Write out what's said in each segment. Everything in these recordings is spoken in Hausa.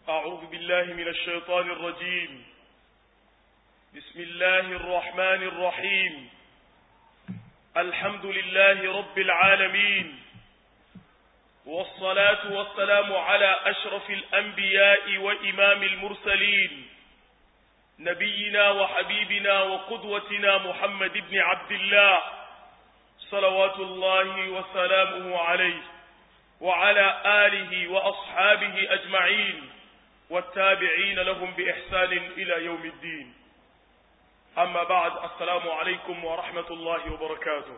أعوذ بالله من الشيطان الرجيم بسم الله الرحمن الرحيم الحمد لله رب العالمين والصلاة والسلام على أشرف الأنبياء وإمام المرسلين نبينا وحبيبنا وقدوتنا محمد بن عبد الله صلوات الله وسلامه عليه وعلى آله وأصحابه أجمعين والتابعين لهم بإحسان إلى يوم الدين أما بعد السلام عليكم ورحمة الله وبركاته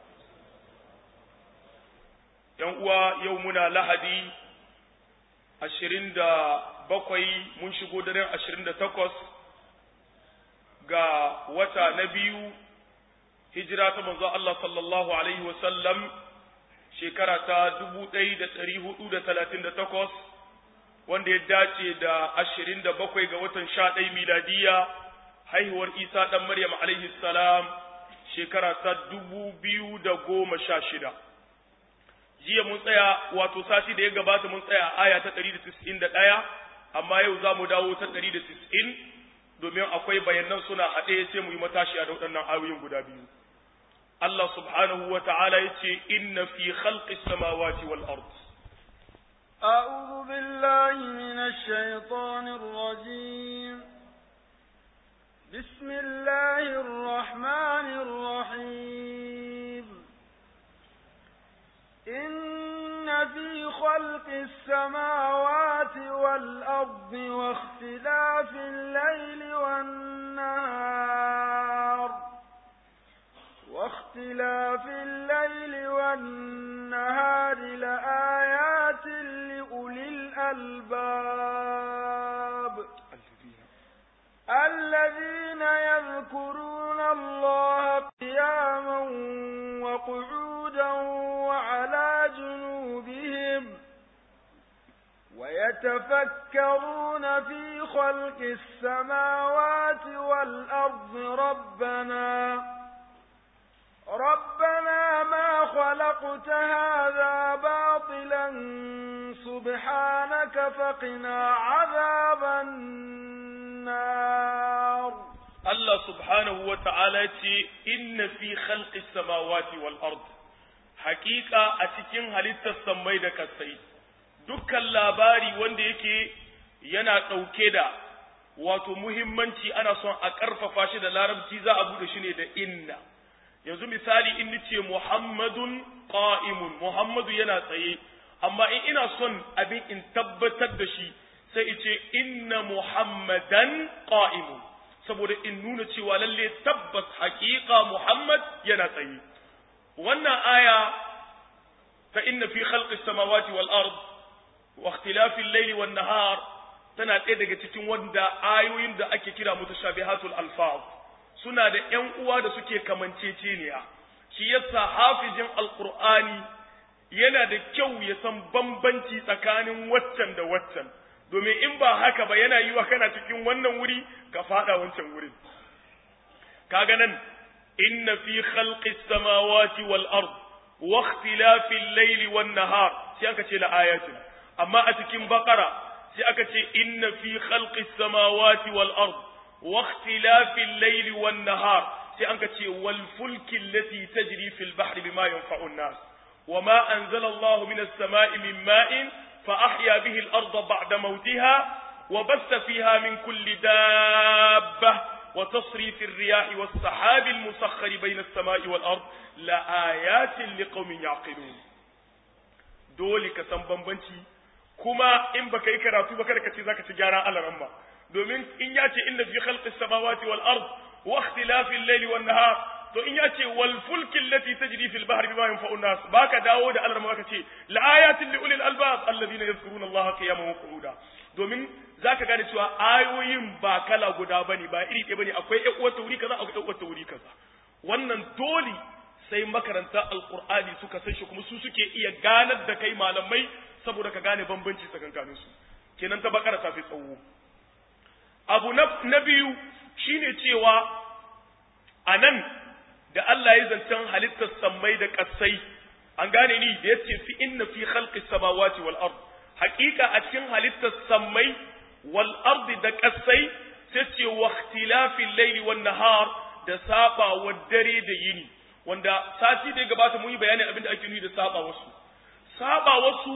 uwa yau muna lahadi ashirin da bakwai mun shigo daren ashirin da takwas ga wata na biyu hijira ta manzo Allah sallallahu alaihi wasallam shekara ta dubu ɗaya da ɗari hudu da talatin da takwas wanda ya dace da ashirin da bakwai ga watan sha ɗaya miladiya haihuwar isa ɗan maryam alaihi salam shekara ta dubu biyu da goma sha shida jiya mun tsaya wato sati da ya gabata mun tsaya aya ta ɗari da tis'in da ɗaya amma yau za mu dawo ta ɗari da tis'in domin akwai bayanan suna haɗe sai mu yi matashiya da waɗannan ayoyin guda biyu Allah subhanahu wa ta'ala ya ce inna fi khalqis samawati wal ard أعوذ بالله من الشيطان الرجيم بسم الله الرحمن الرحيم إن في خلق السماوات والأرض واختلاف الليل والنهار واختلاف الليل والنهار لآيات لأولي الألباب الذين يذكرون الله قياما وقعودا وعلى جنوبهم ويتفكرون في خلق السماوات والأرض ربنا ربنا ما خلقت هذا باطلا سبحانك فقنا عذاب النار Allah subhanahu wa ta'ala ce, Inna fi khalqis samawati wal ard haƙiƙa a cikin halittar sammai da kasai, dukkan labari wanda yake yana ɗauke da wato muhimmanci ana son a ƙarfafa shi da larabci za a buɗe shi ne da inna. Yanzu misali in ce Muhammadun qa'imun Muhammadu yana tsaye, amma in ina son abin in tabbatar da shi sai ice inna Muhammadan qa'imun. saboda in nuna cewa lalle tabbas haƙiƙa Muhammad yana tsaye. Wannan aya ta inna fi khalqis samawati wal ard wa ikhtilafil layli wan nahar tana ɗaya daga cikin wanda ayoyin da ake kira mutashabihatul alfaz suna da ƴan uwa da suke kamanceceniya shi yasa hafizin alqur'ani yana da kyau ya san bambanci tsakanin waccan da waccan domin in ba haka ba yana yi wa kana cikin wannan wuri ka fada wancan wurin kaga nan inna fi khalqis samawati wal ard wa ikhtilafil layli wan nahar sai aka ce la ayatin amma a cikin baqara sai aka ce inna fi khalqis samawati wal ard wa ikhtilafil layli wan nahar sai aka ce wal fulki allati tajri fil bahri bima yanfa'u an-nas وما أنزل الله من السماء من ماء فأحيا به الأرض بعد موتها وبث فيها من كل دابة وتصريف الرياح والسحاب المسخر بين السماء والأرض لآيات لقوم يعقلون dole ka san bambanci kuma in baka yi karatu ba kada ka ce zaka ci gyara alaran ba domin in ya ce inna fi khalqis samawati wal ard wa ikhtilafil layli wan nahar to in ya ce wal fulki allati tajri fil bahri bima yanfa'u nas baka dawo da alarma baka ce la ayatin li ulil albab alladhina yadhkuruna allaha qiyaman wa qu'uda domin zaka gane cewa ayoyin ba kala guda bane ba iri ɗaya bane akwai ƴan uwar wuri kaza akwai ƴan uwar wuri kaza wannan dole sai makaranta alqur'ani suka san shi kuma su suke iya ganar da kai malamai saboda ka gane bambanci tsakankanin su kenan ta bakara ta fi tsawo abu na biyu shine cewa anan da Allah ya zancen halittar sammai da ƙasai an gane ni da yace fi inna fi khalqis samawati wal ard haqiqa a cikin halittar sammai wal ardi da kasai sai ce wa ikhtilafil layli wan nahar da saba wa dare da yini wanda sati da gabata mun yi bayanin abin da ake nufi da saba wasu saba wasu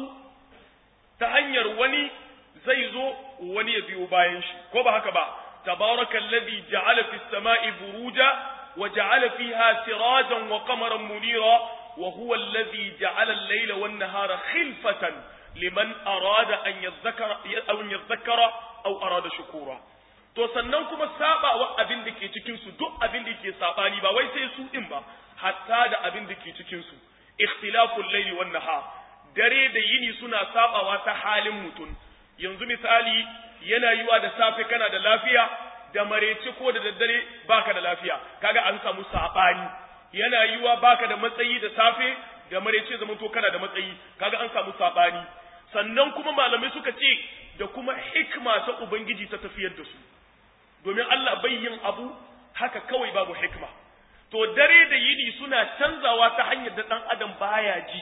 ta hanyar wani zai zo wani ya biyo bayan shi ko ba haka ba tabarakallazi ja'ala fis sama'i buruja wa ja'ala fiha sirajan wa qamaran munira wa huwa allazi ja'ala al-layla wan nahara khilfatan liman arada an yadhakkara aw yadhakkara aw arada shukura to sannan kuma sabawa abin da ke cikin su duk abin da ke sabani ba wai sai su din ba hatta da abin da ke cikin su ikhtilaful layli wan nahar dare da yini suna sabawa ta halin mutum yanzu misali yana yiwa da safe kana da lafiya da marece ko da daddare baka da lafiya kaga an samu sabani yana yiwa baka da matsayi da safe da marece zaman to kana da matsayi kaga an samu sabani sannan kuma malamai suka ce da kuma hikma ta ubangiji ta tafiyar da su domin Allah bai yin abu haka kawai babu hikma to dare da yini suna canzawa ta hanyar da dan adam baya ji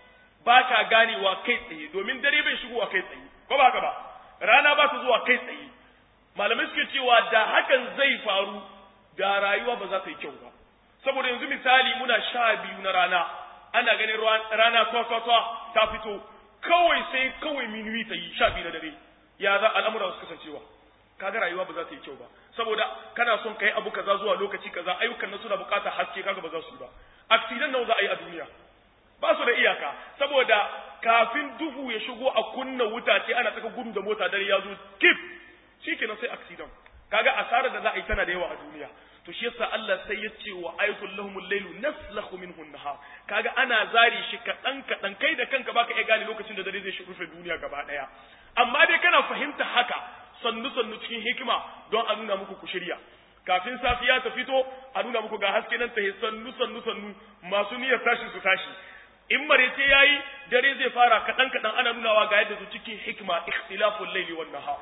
ba ka ganewa kai tsaye domin dare bai shigowa kai tsaye ko ba ka ba rana ba ta zuwa kai tsaye malamai suke cewa da hakan zai faru da rayuwa ba za ta yi kyau ba saboda yanzu misali muna sha biyu na rana ana ganin rana twatwatwa ta fito kawai sai kawai minuwi ta yi sha biyu na dare ya za al'amura su kasancewa kaga rayuwa ba za ta yi kyau ba saboda kana son kai abu kaza zuwa lokaci kaza ayyukan nan suna bukatar haske kaga ba za su yi ba accident nawa za a yi a duniya ba su da iyaka saboda kafin duhu ya shigo a kunna wuta ce ana saka gudu da mota dare ya zo kif shikenan sai accident kaga asarar da za a yi tana da yawa a duniya to shi yasa Allah sai ya ce wa ayatul lahumul laylu naslakhu minhu an-nahar kaga ana zari shi kadan kadan kai da kanka baka iya gane lokacin da dare zai rufe duniya gaba daya amma dai kana fahimta haka sannu sannu cikin hikima don a nuna muku ku shirya kafin safiya ta fito a nuna muku ga haske nan ta sannu sannu sannu masu niyyar tashi su tashi in marece yayi dare zai fara kadan kadan ana nunawa ga yadda su cikin hikima ikhtilaful layli wan nahar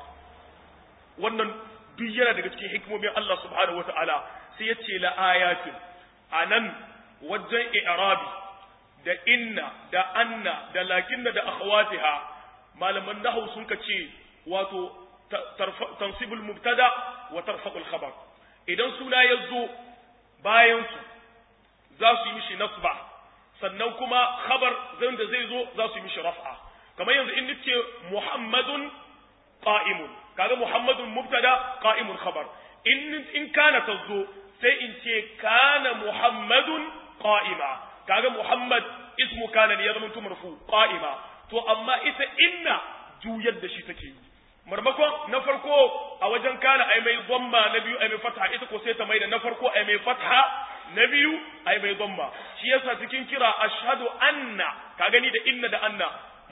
wannan duk yana daga cikin hikimomin Allah subhanahu wataala sai ya ce la ayatin anan wajen i'rabi da inna da anna da lakinna da akhawatiha malaman nahwu sun ka ce wato tansibul mubtada wa tarfa'ul khabar idan suna ya zo bayan su za su yi mishi nasba sannan kuma khabar zan da zai zo za su yi mishi raf'a kamar yanzu in nace muhammadun qa'imun kaga muhammadun mubtada qa'imun khabar in in kana tazo sai in ce kana muhammadun qa'ima kaga muhammad ismu kana ne ya zama marfu qa'ima to amma ita inna juyar da shi take yi marmakon na farko a wajen kana ai mai dhamma na biyu ai mai fatha ita ko sai ta mai da na farko ai mai fatha na biyu ai mai dhamma shi yasa cikin kira ashhadu anna ka gani da inna da anna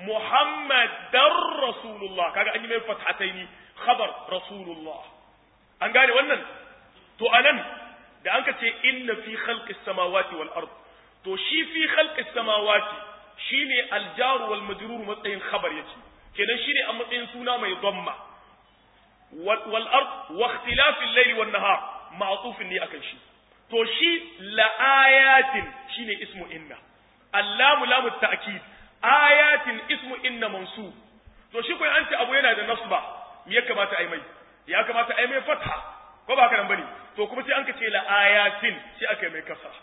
muhammadar rasulullah kaga an yi mai fathataini khabar rasulullah an gane wannan to anan da an ka ce inna fi khalqis samawati wal ard to shi fi khalqis samawati shine aljaru wal majrur matsayin khabar yake kenan shine a matsayin suna mai dhamma wal ard wa ikhtilafil layli wan nahar ma'tufin ne akan shi to shi la ayatin shine ismu inna allamu lamu ta'kid ayatin ismu inna mansub to shi ko an ce abu yana da nasba me ya kamata ai mai ya kamata ai mai fatha ko ba haka nan bane to kuma sai an ka ce la ayatin sai aka mai kasra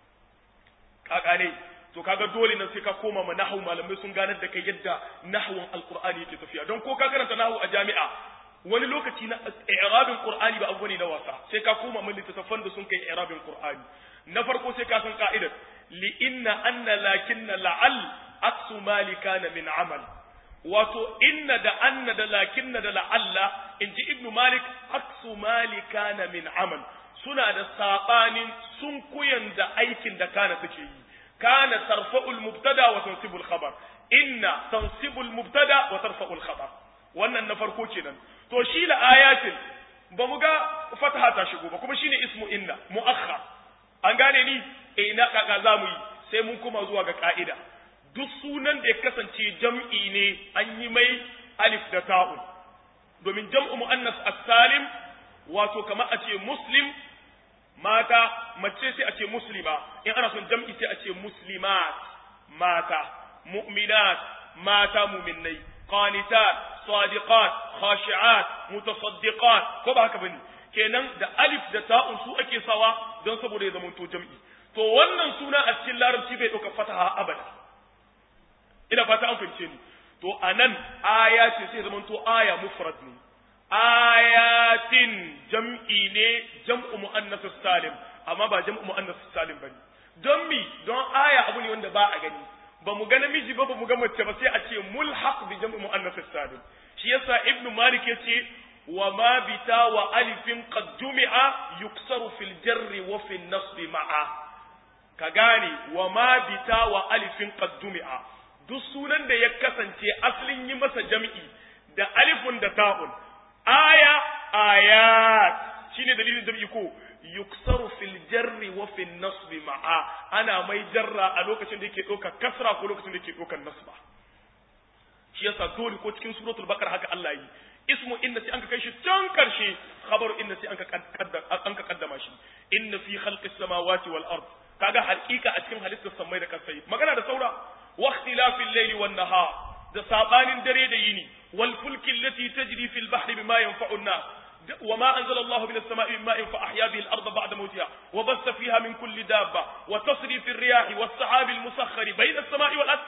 kaka ne to kaga dole nan sai ka koma ma nahwu malamai sun ganar da kai yadda nahwun alqur'ani yake tafiya don ko ka karanta nahwu a jami'a wani lokaci na i'rabin qur'ani ba abu ne na wasa sai ka koma min littattafan da sun kai i'rabin qur'ani na farko sai ka san ka'idar li inna anna lakinna la'al aksu malikana min amal wato inna da anna da lakinna da la'alla inji ibnu malik aksu malikana min amal suna da sabanin sun kuyan da aikin da kana take yi kana tarfa'ul mubtada wa tansibul khabar inna tansibul mubtada wa tarfa'ul khabar wannan na farko kenan to shi la ayatin ba mu ga fataha ta shigo ba kuma shine ismu inna muakhar an gane ni eh na kaka zamu yi sai mun kuma zuwa ga ka'ida duk sunan da ya kasance jam'i ne an yi mai alif da ta'un domin jam'u muannas as-salim wato kamar a ce muslim mata mace sai a ce muslima in ana son jam'i sai a ce muslimat mata mu'minat mata mu'minnai qanitat sadiqat khashi'at mutasaddiqat ko ba haka bane kenan da alif da ta'un su ake sawa don saboda ya zama to jam'i to wannan suna a cikin larabci bai ɗauka fataha abada ina fata an fahimce ni to anan aya ce sai zama to aya mufrad ne ayatin jam'i ne jam'u muannas salim amma ba jam'u muannas salim bane don mi don aya abu ne wanda ba a gani ba mu ga namiji ba ba mu ga mace ba sai a ce mulhaq bi jam'u muannas salim shi yasa ibnu malik yace wa ma bita wa alifin qad jumi'a yuksaru fil jarri wa fil nasbi ma'a ka gane wa ma bita wa alifin qad jumi'a duk sunan da ya kasance asalin yi masa jam'i da alifun da ta'un aya ayat shine dalilin jam'i ko yuksaru fil jarri wa fil nasbi ma'a ana mai jarra a lokacin da yake ɗaukar kasra ko lokacin da yake ɗaukar nasba shi yasa dole ko cikin suratul baqara haka Allah yi ismu inna sai anka kai shi can karshe khabaru inna sai anka kaddama anka kaddama shi inna fi khalqis samawati wal ard kaga hakika a cikin halittar samai da kasai magana da saura wa ikhtilafil layli wan nahar da sabanin dare da yini wal fulki allati tajri fil bahri bima yanfa'u an-nas وما أنزل الله من السماء من ماء فأحيا به الأرض بعد موتها وبث فيها من كل دابة وتصريف الرياح والسحاب المسخر بين السماء والأرض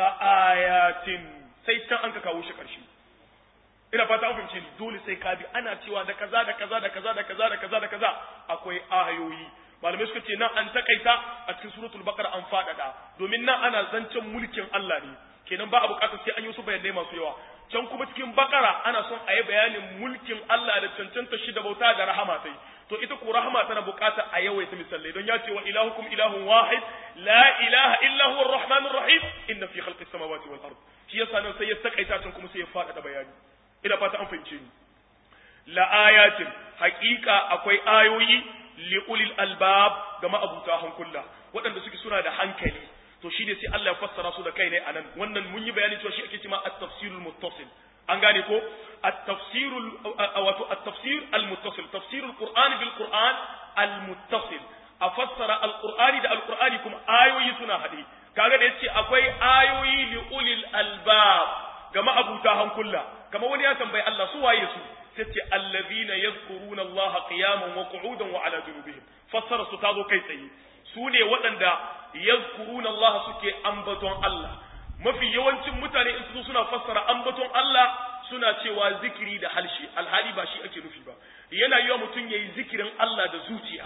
لآيات سيتان أنك كاوش كرشي ina fata an fahimce ni dole sai ka bi ana cewa da kaza da kaza da kaza da kaza da kaza da kaza akwai ayoyi malamai suka ce nan an takaita a cikin suratul baqara an fadada domin nan ana zancen mulkin Allah ne kenan ba a bukatar sai an yi su bayanai masu yawa can kuma cikin bakara ana son a yi bayanin mulkin Allah da cancanta shi da bauta da rahama sai to ita ko rahama tana bukata a yawaita misalai don ya ce wa ilahukum ilahun wahid la ilaha illa huwa arrahmanur rahim inna fi khalqis samawati wal ard shi yasa nan sai ya takaita can kuma sai ya fada bayani ina fata an fahimce ni la ayatin haqiqa akwai ayoyi li ulil albab ga ma'abuta hankula waɗanda suke suna da hankali to shine sai Allah ya fassara su da kai ne anan wannan mun yi bayani cewa shi ake cewa at-tafsirul muttasil an gane ko at-tafsirul wato at-tafsir al-muttasil tafsirul qur'ani bil qur'an al-muttasil a fassara al-qur'ani da al-qur'ani kuma ayoyi suna hade kaga da yace akwai ayoyi li ulil albab ga ma'abuta hankula kamar wani ya tambayi Allah su waye su sai ce allazina yadhkuruna Allah qiyaman wa qu'udan wa ala junubihim fassara su tazo kai tsaye su ne waɗanda yazkuruna Allah suke ambaton Allah mafi yawancin mutane in su suna fassara ambaton Allah suna cewa zikiri da halshi alhali ba shi ake nufi ba yana yiwa mutum yayi zikirin Allah da zuciya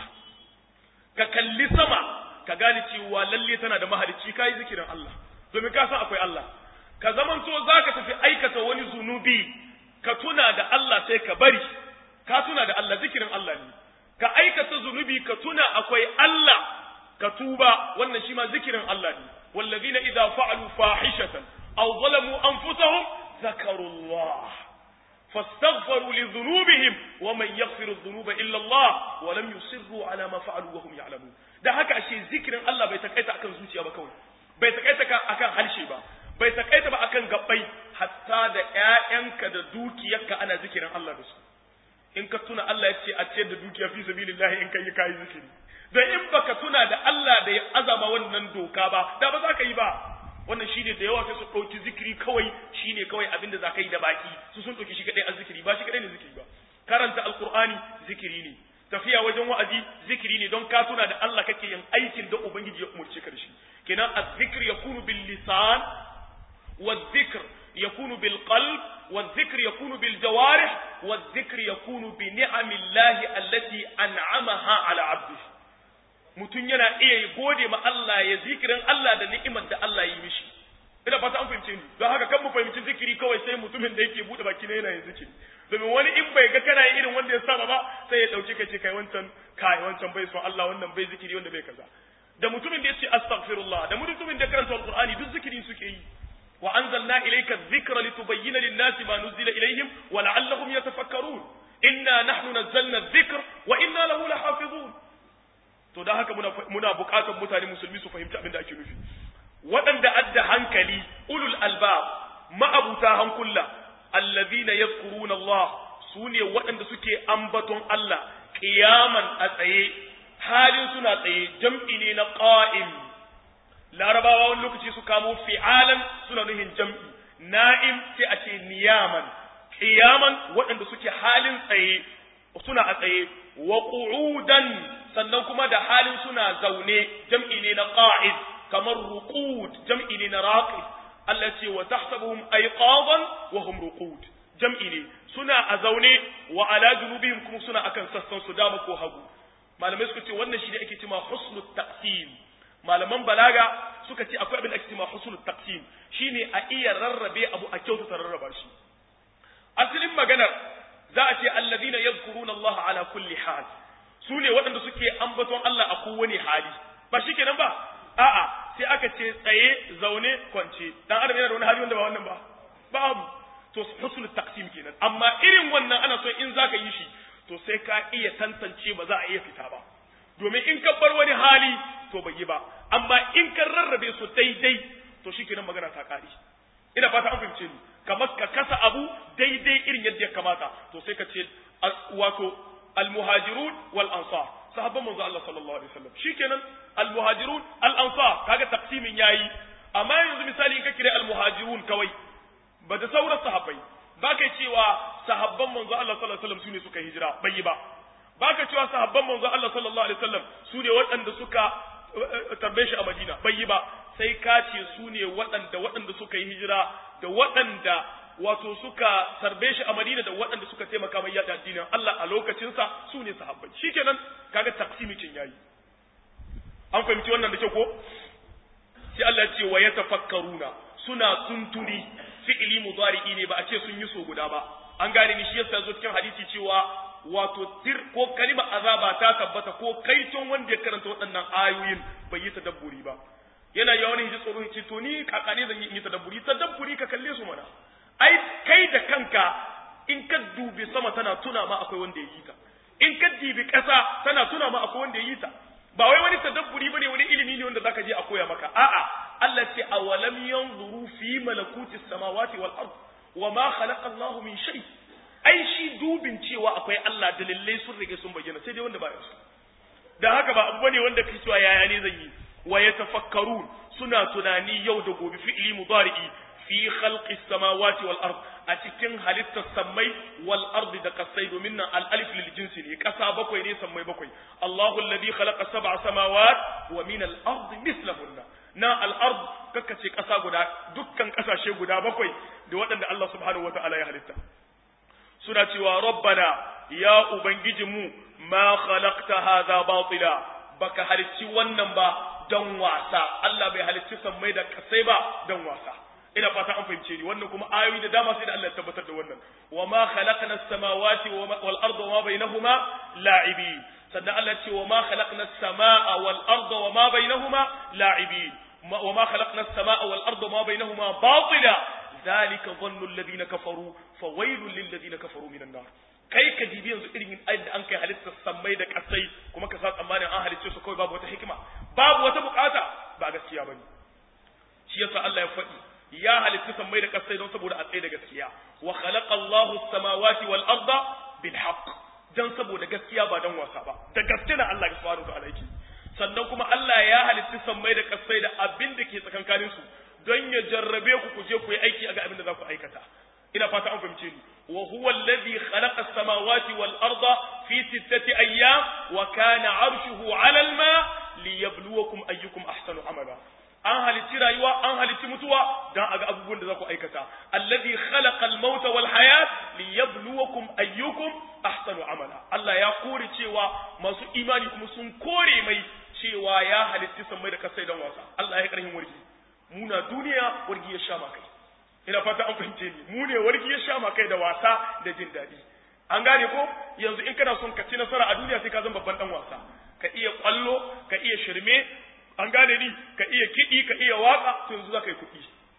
ka kalli sama ka gane cewa lalle tana da mahalicci kai zikirin Allah domin ka san akwai Allah ka zamanto zaka tafi aikata wani zunubi ka tuna da Allah sai ka bari ka tuna da Allah zikirin Allah ne ka aikata zunubi ka tuna akwai Allah ka tuba wannan shi ma zikirin Allah ne wallazina idza fa'alu fahishatan aw zalamu anfusahum zakarullah fastaghfaru li dhunubihim wa man yaghfiru dhunuba illa Allah wa lam yusirru ala ma fa'alu wa hum ya'lamun da haka ashe zikirin Allah bai takaita akan zuciya ba kawai bai takaita akan harshe ba bai takaita ba akan gabbai hatta da ƴaƴanka da dukiyarka ana zikirin Allah da su in ka tuna Allah ya ce a ciyar da dukiya fi sabilillahi in kai kai zikiri da in baka tuna da Allah da ya azama wannan doka ba da ba za ka yi ba wannan shine da yawa sai su ɗauki zikiri kawai shine kawai abin da za ka yi da baki su sun ɗauki shi kaɗai a zikiri ba shi kaɗai ne zikiri ba karanta alkur'ani zikiri ne tafiya wajen wa'azi zikiri ne don ka tuna da Allah kake yin aikin da ubangiji ya umurce ka da shi kenan az-zikr yakunu bil lisan wa dhikr yakunu bil qalb wa dhikr yakunu bil jawarih wa dhikr yakunu bi ni'amillahi allati an'amaha ala 'abdihi mutum yana iya gode ma Allah ya zikirin Allah da ni'imar da Allah yi mishi ina fata an fahimce ni don haka kan mu fahimci zikiri kawai sai mutumin da yake bude baki ne yana yin zikiri domin wani in bai ga kana yin irin wanda ya saba ba sai ya dauke ka ce kai wancan kai wancan bai son Allah wannan bai zikiri wanda bai kaza da mutumin da yace astaghfirullah da mutumin da karanta alqur'ani duk zikiri suke yi wa anzalna ilayka dhikra litubayyana lin-nasi ma nuzila ilayhim wa la'allahum yatafakkarun inna nahnu nazzalna adh-dhikra wa inna lahu lahafizun to da haka muna muna buƙatar mutane musulmi su fahimci abin da ake nufi waɗanda adda hankali ulul albab ma'abuta hankula allazina yadhkuruna Allah sune waɗanda suke ambaton Allah qiyaman a tsaye halin suna tsaye jam'i ne na qa'im larabawa wani lokaci su kamo fi'alan suna nuhin jam'i na'im sai a ce niyaman qiyaman waɗanda suke halin tsaye suna a tsaye wa qu'udan sannan kuma da halin suna zaune jam'i ne na qa'id kamar ruqud jam'i ne na raqid Allah ce wa tahsabuhum ayqadan wa hum ruqud jam'i ne suna a zaune wa ala junubihim kuma suna akan sassan su dama ko hagu malamai suka ce wannan shi ne ake cewa husnul taqsim malaman balaga suka ce akwai abin da ake cewa husnul taqsim shine a iya rarrabe abu a kyautata rarraba shi asalin maganar za a ce allazina yadhkuruna Allah ala kulli hal su ne waɗanda suke ambaton Allah a kowane hali ba shi kenan ba a'a sai aka ce tsaye zaune kwance dan adam yana da wani hali wanda ba wannan ba babu to husnul taqsim kenan amma irin wannan ana so in zaka yi shi to sai ka iya tantance ba za a iya fita ba domin in ka bar wani hali to bai yi ba amma in ka rarrabe su daidai to shikenan magana ta kare ina fata an fahimce ni kamar ka kasa abu daidai irin yadda ya kamata to sai ka ce wato almuhajirun wal ansar sahabban manzo Allah sallallahu alaihi wasallam shikenan almuhajirun al ansar kaga taqsimin yayi amma yanzu misali in ka kire almuhajirun kawai ba da sauran sahabbai ba kai cewa sahabban manzo Allah sallallahu alaihi wasallam sune suka hijira bai yi ba ba ka cewa sahabban manzo Allah sallallahu alaihi wasallam sune waɗanda suka tarbe shi a Madina bai yi ba sai ka ce su ne waɗanda waɗanda suka yi hijira da waɗanda wato suka tarbe shi a Madina da waɗanda suka taimaka mai yaɗa addinin Allah a lokacinsa su ne sahabbai shikenan kaga taksimi cin yayi an fahimci wannan da kyau ko sai Allah ya ce wa yatafakkaruna suna tuntuni fi'ili mudari'i ne ba a ce sun yi so guda ba an gane ni shi yasa zo cikin hadisi cewa wato tir ko kalima azaba ta tabbata ko kaiton wanda ya karanta waɗannan ayoyin bai yi tadabburi ba yana yawan hiji tsoro ce to ni kakane zan yi tadabburi tadabburi ka kalle su mana ai kai da kanka in ka dubi sama tana tuna ma akwai wanda ya yi ta in ka dibi ƙasa tana tuna ma akwai wanda ya yi ta ba wai wani tadabburi bane wani ilimi ne wanda zaka je a koya maka a'a Allah ce awalam yanzuru fi malakuti samawati wal ard wa ma khalaqa Allahu min shay ai shi dubin cewa akwai Allah dalilai sun rige sun bayyana sai dai wanda ba su dan haka ba abu bane wanda kai cewa yaya ne zan yi wa yatafakkarun suna tunani yau da gobe fi'li mudari'i fi khalqi samawati wal ard a cikin halittar sammai wal ardi da kasai domin nan al alif lil jinsi ne kasa bakwai ne sammai bakwai Allahu alladhi khalaqa sab'a samawat wa min al ardi mislahunna na al ard kaka ce kasa guda dukkan kasashe guda bakwai da waɗanda Allah subhanahu wataala ya halitta suna cewa rabbana ya ubangijinmu ma khalaqta hadha batila baka halicci wannan ba don wasa Allah bai halicci sammai da kasai ba don wasa ina fata an fahimce ni wannan kuma ayoyi da dama sai da Allah ya tabbatar da wannan wa ma khalaqna as-samawati wal arda wa ma bainahuma la'ibin sannan Allah ce wa ma khalaqna as-samaa wal arda wa ma bainahuma la'ibin wa ma khalaqna as-samaa wal arda wa ma bainahuma batila ذلك ظن الذين كفروا فويل للذين كفروا من النار kai ka dibi yanzu irin da an kai halittar sammai da kasai kuma ka sa tsammanin an halicce su kawai babu wata hikima babu wata bukata ba gaskiya bane shi yasa Allah ya faɗi ya halitta sammai da kasai don saboda a tsaye da gaskiya wa khalaqa Allahu as-samawati wal arda bil haqq dan saboda gaskiya ba dan wasa ba da gaske na Allah subhanahu wa ta'ala yake sannan kuma Allah ya halitta sammai da kasai da abin da ke tsakankanin su don ya jarrabe ku ku je ku yi aiki a ga abin da za ku aikata ina fata an fahimce ni wa huwa alladhi khalaqa as-samawati wal arda fi sittati ayyam wa kana 'arshuhu 'ala al-ma liyabluwakum ayyukum ahsanu amala an halitti rayuwa an halitti mutuwa dan aga abubuwan da za ku aikata alladhi khalaqa al-mauta wal hayat liyabluwakum ayyukum ahsanu amala Allah ya kore cewa masu imani kuma sun kore mai cewa ya halitti sammai da kasai dan wasa Allah ya karhin wargi muna duniya wargi ya sha kai ina fata an fahimce ni mu ne wargi ya sha kai da wasa da jin daɗi an gane ko yanzu in kana son ka ci nasara a duniya sai ka zama babban dan wasa ka iya kwallo ka iya shirme an gane ni ka iya kiɗi ka iya waka to yanzu za ka yi kuɗi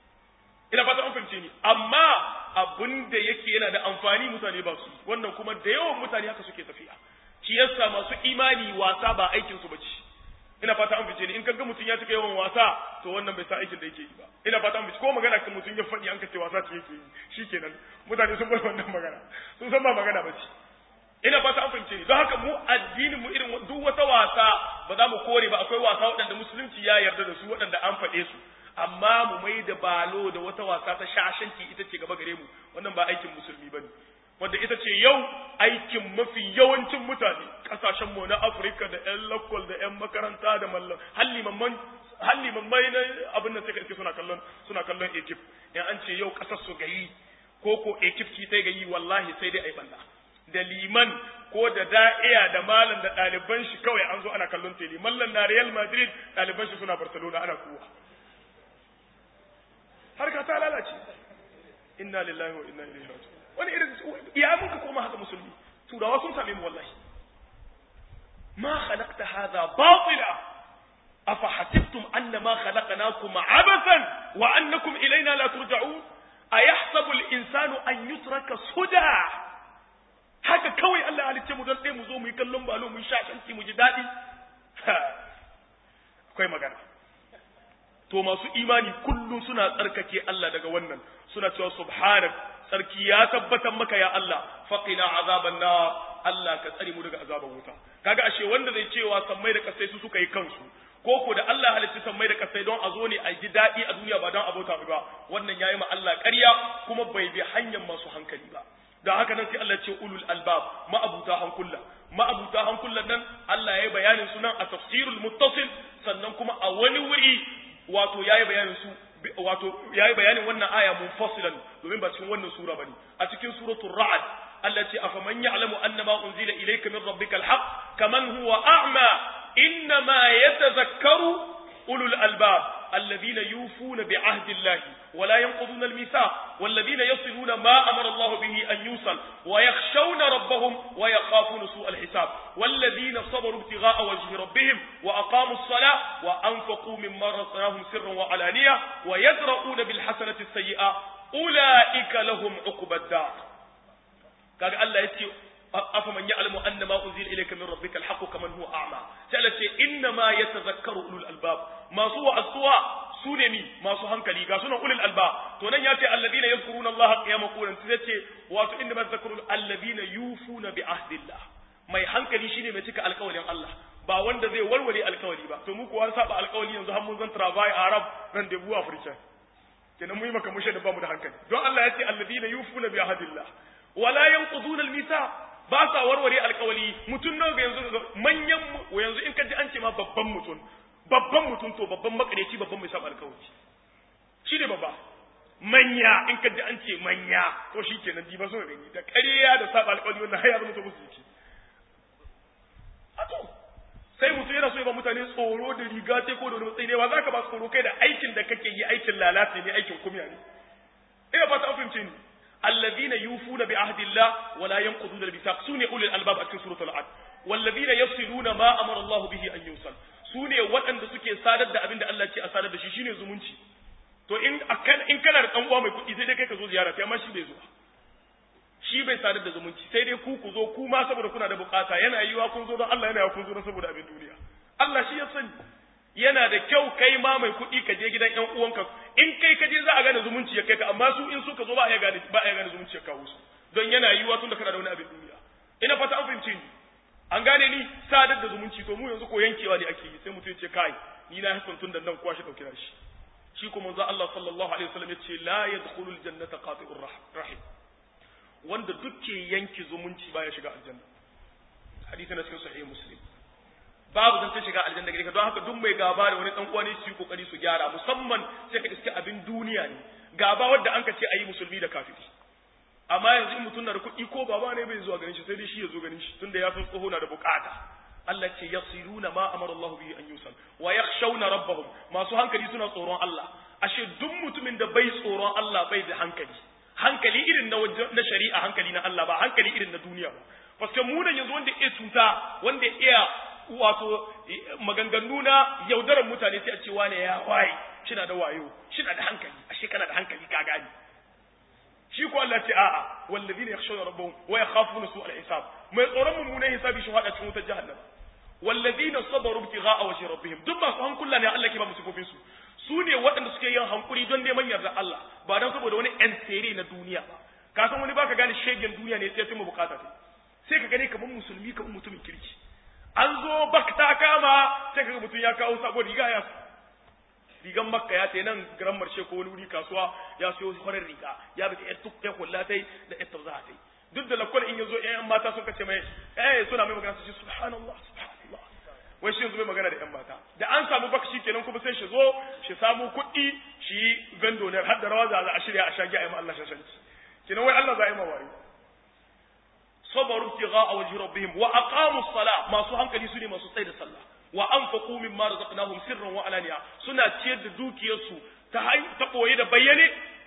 ina fata an fahimce ni amma abin da yake yana da amfani mutane ba su wannan kuma da yawan mutane haka suke tafiya shi yasa masu imani wasa ba aikin su bace ina fata an fice ni in kaga mutum ya cika yawan wasa to wannan bai sa aikin da yake yi ba ina fata an fice ko magana kan mutum ya faɗi an kace wasa ce yake yi shikenan mutane sun bar wannan magana sun san ba magana ba ce ina fata an fahimce ni don haka mu addinin mu irin duk wata wasa ba za mu kore ba akwai wasa waɗanda musulunci ya yarda da su waɗanda an faɗe su amma mu mai da balo da wata wasa ta shashanci ita ce gaba gare mu wannan ba aikin musulmi bane wanda ita ce yau aikin mafi yawancin mutane kasashen mu na Afirka da ƴan lokal da ƴan makaranta da mallam halli mamman halli mamman na abin da suka iske suna kallon suna kallon ekip in an ce yau kasar su gayi ko ko ekip ki ta gayi wallahi sai dai ai banda da liman ko da da'iya da malam da ɗaliban shi kawai an zo ana kallon tele mallan na Real Madrid ɗaliban shi suna Barcelona ana kuwa har ka ta lalace inna lillahi wa inna ilaihi raji'un wani irin ya mun ka koma haka musulmi turawa sun same mu wallahi ma khalaqta hadha batila afa hasibtum annama khalaqnakum abathan wa annakum ilaina la turja'un ayahsabu al-insanu an yutraka suda haka kawai Allah halicce mu don ɗaya mu zo mu yi kallon balo mu yi shashanci mu ji daɗi akwai magana to masu imani kullum suna tsarkake Allah daga wannan suna cewa subhanak tsarki ya tabbatar maka ya Allah faqina azaban na Allah ka tsare mu daga azaban wuta kaga ashe wanda zai cewa sammai da kasai su suka yi kansu ko ko da Allah halicci sammai da kasai don a zo ne a ji daɗi a duniya ba don abota ba wannan yayi ma Allah ƙarya kuma bai bi hanyar masu hankali ba da haka nan sai Allah ce ulul albab ma'abuta hankulla ma'abuta hankullan nan Allah ya yi bayanin su nan a tafsirul muttasil sannan kuma a wani wuri wato ya yi bayanin su wato ya yi bayanin wannan aya munfasilan domin ba cikin wannan sura bane a cikin suratul ra'd Allah ce afaman ya'lamu annama unzila ilayka min rabbikal haqq kaman huwa a'ma innama yatadhakkaru ulul albab الذين يوفون بعهد الله ولا ينقضون الميثاق والذين يصلون ما أمر الله به أن يوصل ويخشون ربهم ويخافون سوء الحساب والذين صبروا ابتغاء وجه ربهم وأقاموا الصلاة وأنفقوا مما رزقناهم سرا وعلانية ويدرؤون بالحسنة السيئة أولئك لهم عقبى الدار قال الله يتي أفمن يعلم أن ما أنزل إليك من ربك الحق كمن هو أعمى سألت إنما يتذكر أولو الألباب ما سوى السوى سونمي ما سوى هنكلي قاسونا أولي الألباب تونن يأتي الذين يذكرون الله قياما قولا سيأتي واتو إنما يتذكرون الذين يوفون بعهد الله mai hankali shine mai cika alƙawarin Allah ba wanda zai warware alƙawari ba to mu kuwa saba alƙawari yanzu har mun zan travail arab rendezvous africain kenan mu yi maka mushe da bamu da hankali don Allah ya ce alladina yufuna bi ahadillah wala yanquduna al-mithaq ba sa warware alkawali mutum nawa ga yanzu manyan yanzu in ka ji an ce ma babban mutum babban mutum to babban makareci babban mai saba alkawali shi ne babba manya in ka ji an ce manya to shi kenan ji ba so gani da ƙarya da saba alkawali wannan har ya zama to musu jiki a to sai mutum yana so ya ba mutane tsoro da riga sai ko da wani matsayi ne ba za ka ba tsoro kai da aikin da kake yi aikin lalata ne aikin kumya ne ina fata an fahimce ni الذين يوفون بعهد الله ولا ينقضون الميثاق سوني اولي الالباب في سوره العد والذين يصلون ما امر الله به ان يوصل sune waɗanda suke sadar da abin da Allah ce a sadar da shi shine zumunci to in akan in kana da dan uwa mai kuɗi sai dai kai ka zo ziyara sai amma shi bai zo shi bai sadar da zumunci sai dai ku ku zo ku ma saboda kuna da bukata yana yiwa kun zo don Allah yana yiwa kun zo don saboda abin duniya Allah shi ya sani yana da kyau kai ma mai kuɗi ka je gidan ƴan uwanka in kai ka je za a gane zumunci ya kai ka amma su in suka zo ba a gane ba a gane zumunci ya kawo su don yana yiwuwa tun da kana da wani abin duniya ina fata an fahimce ni an gane ni sadar da zumunci to mu yanzu ko yankewa ne ake yi sai mutum ya ce kai ni na hakan tun da nan kuwa shi dauki shi shi kuma manzo Allah sallallahu alaihi wasallam ya ce la yadkhulul jannata qati'ur rahim wanda dukke yanki zumunci baya shiga aljanna hadisi na cikin sahih muslim babu zan ta shiga aljanna gare ka don haka duk mai gaba da wani dan uwa ne su yi kokari su gyara musamman sai ka iske abin duniya ne gaba wadda an ka ce ayi musulmi da kafiri amma yanzu in mutum na da kuɗi ko baba ne bai zuwa ganin shi sai dai shi ya zo ganin shi tunda ya san tsoho na da bukata Allah ce yasiluna ma amara Allah bihi an yusal wa yakhshawna rabbahum masu hankali suna tsoron Allah ashe duk mutumin da bai tsoron Allah bai da hankali hankali irin na na shari'a hankali na Allah ba hankali irin na duniya ba paske mu nan yanzu wanda iya cuta wanda iya wato maganganu na yaudarar mutane sai a ce wane ya waye shina da wayo shina da hankali ashe kana da hankali ka gani shi ko Allah ce a'a wallazina yakhshawna rabbahum wa yakhafuna su'al hisab mai tsoron mummunan hisabi shi hada cikin wutar jahannam wallazina sabaru ibtigha'a wajhi rabbihim duk masu hankula ne Allah ke ba musu kofin su su ne waɗanda suke yin hankuri don neman yarda Allah ba don saboda wani yan tsere na duniya ba ka san wani baka gane shegen duniya ne sai mu bukata sai ka gane kamar musulmi kamar mutumin kirki an zo bak ta kama sai kaga mutum ya kawo sabon riga ya rigan makka ya tayi nan garan marshe ko wani wuri kasuwa ya siyo farar riga ya bi ta ya kulla tai da ita za tai duk da lakwal in yazo ƴan mata suka ce mai eh suna mai magana su ce subhanallah subhanallah wai shi yanzu mai magana da ƴan mata da an samu bakshi kenan kuma sai shi zo shi samu kuɗi shi gando ne har da rawa za a shirya a shagi a yi ma Allah shashanci kenan wai Allah za a yi ma wayo sabaru ibtigha'a wajhi rabbihim wa aqamu as-salah masu hankali su ne masu tsaye da sallah wa anfaqu mimma razaqnahum sirran wa alaniya suna ciyar da dukiyarsu ta ta koyi da bayyane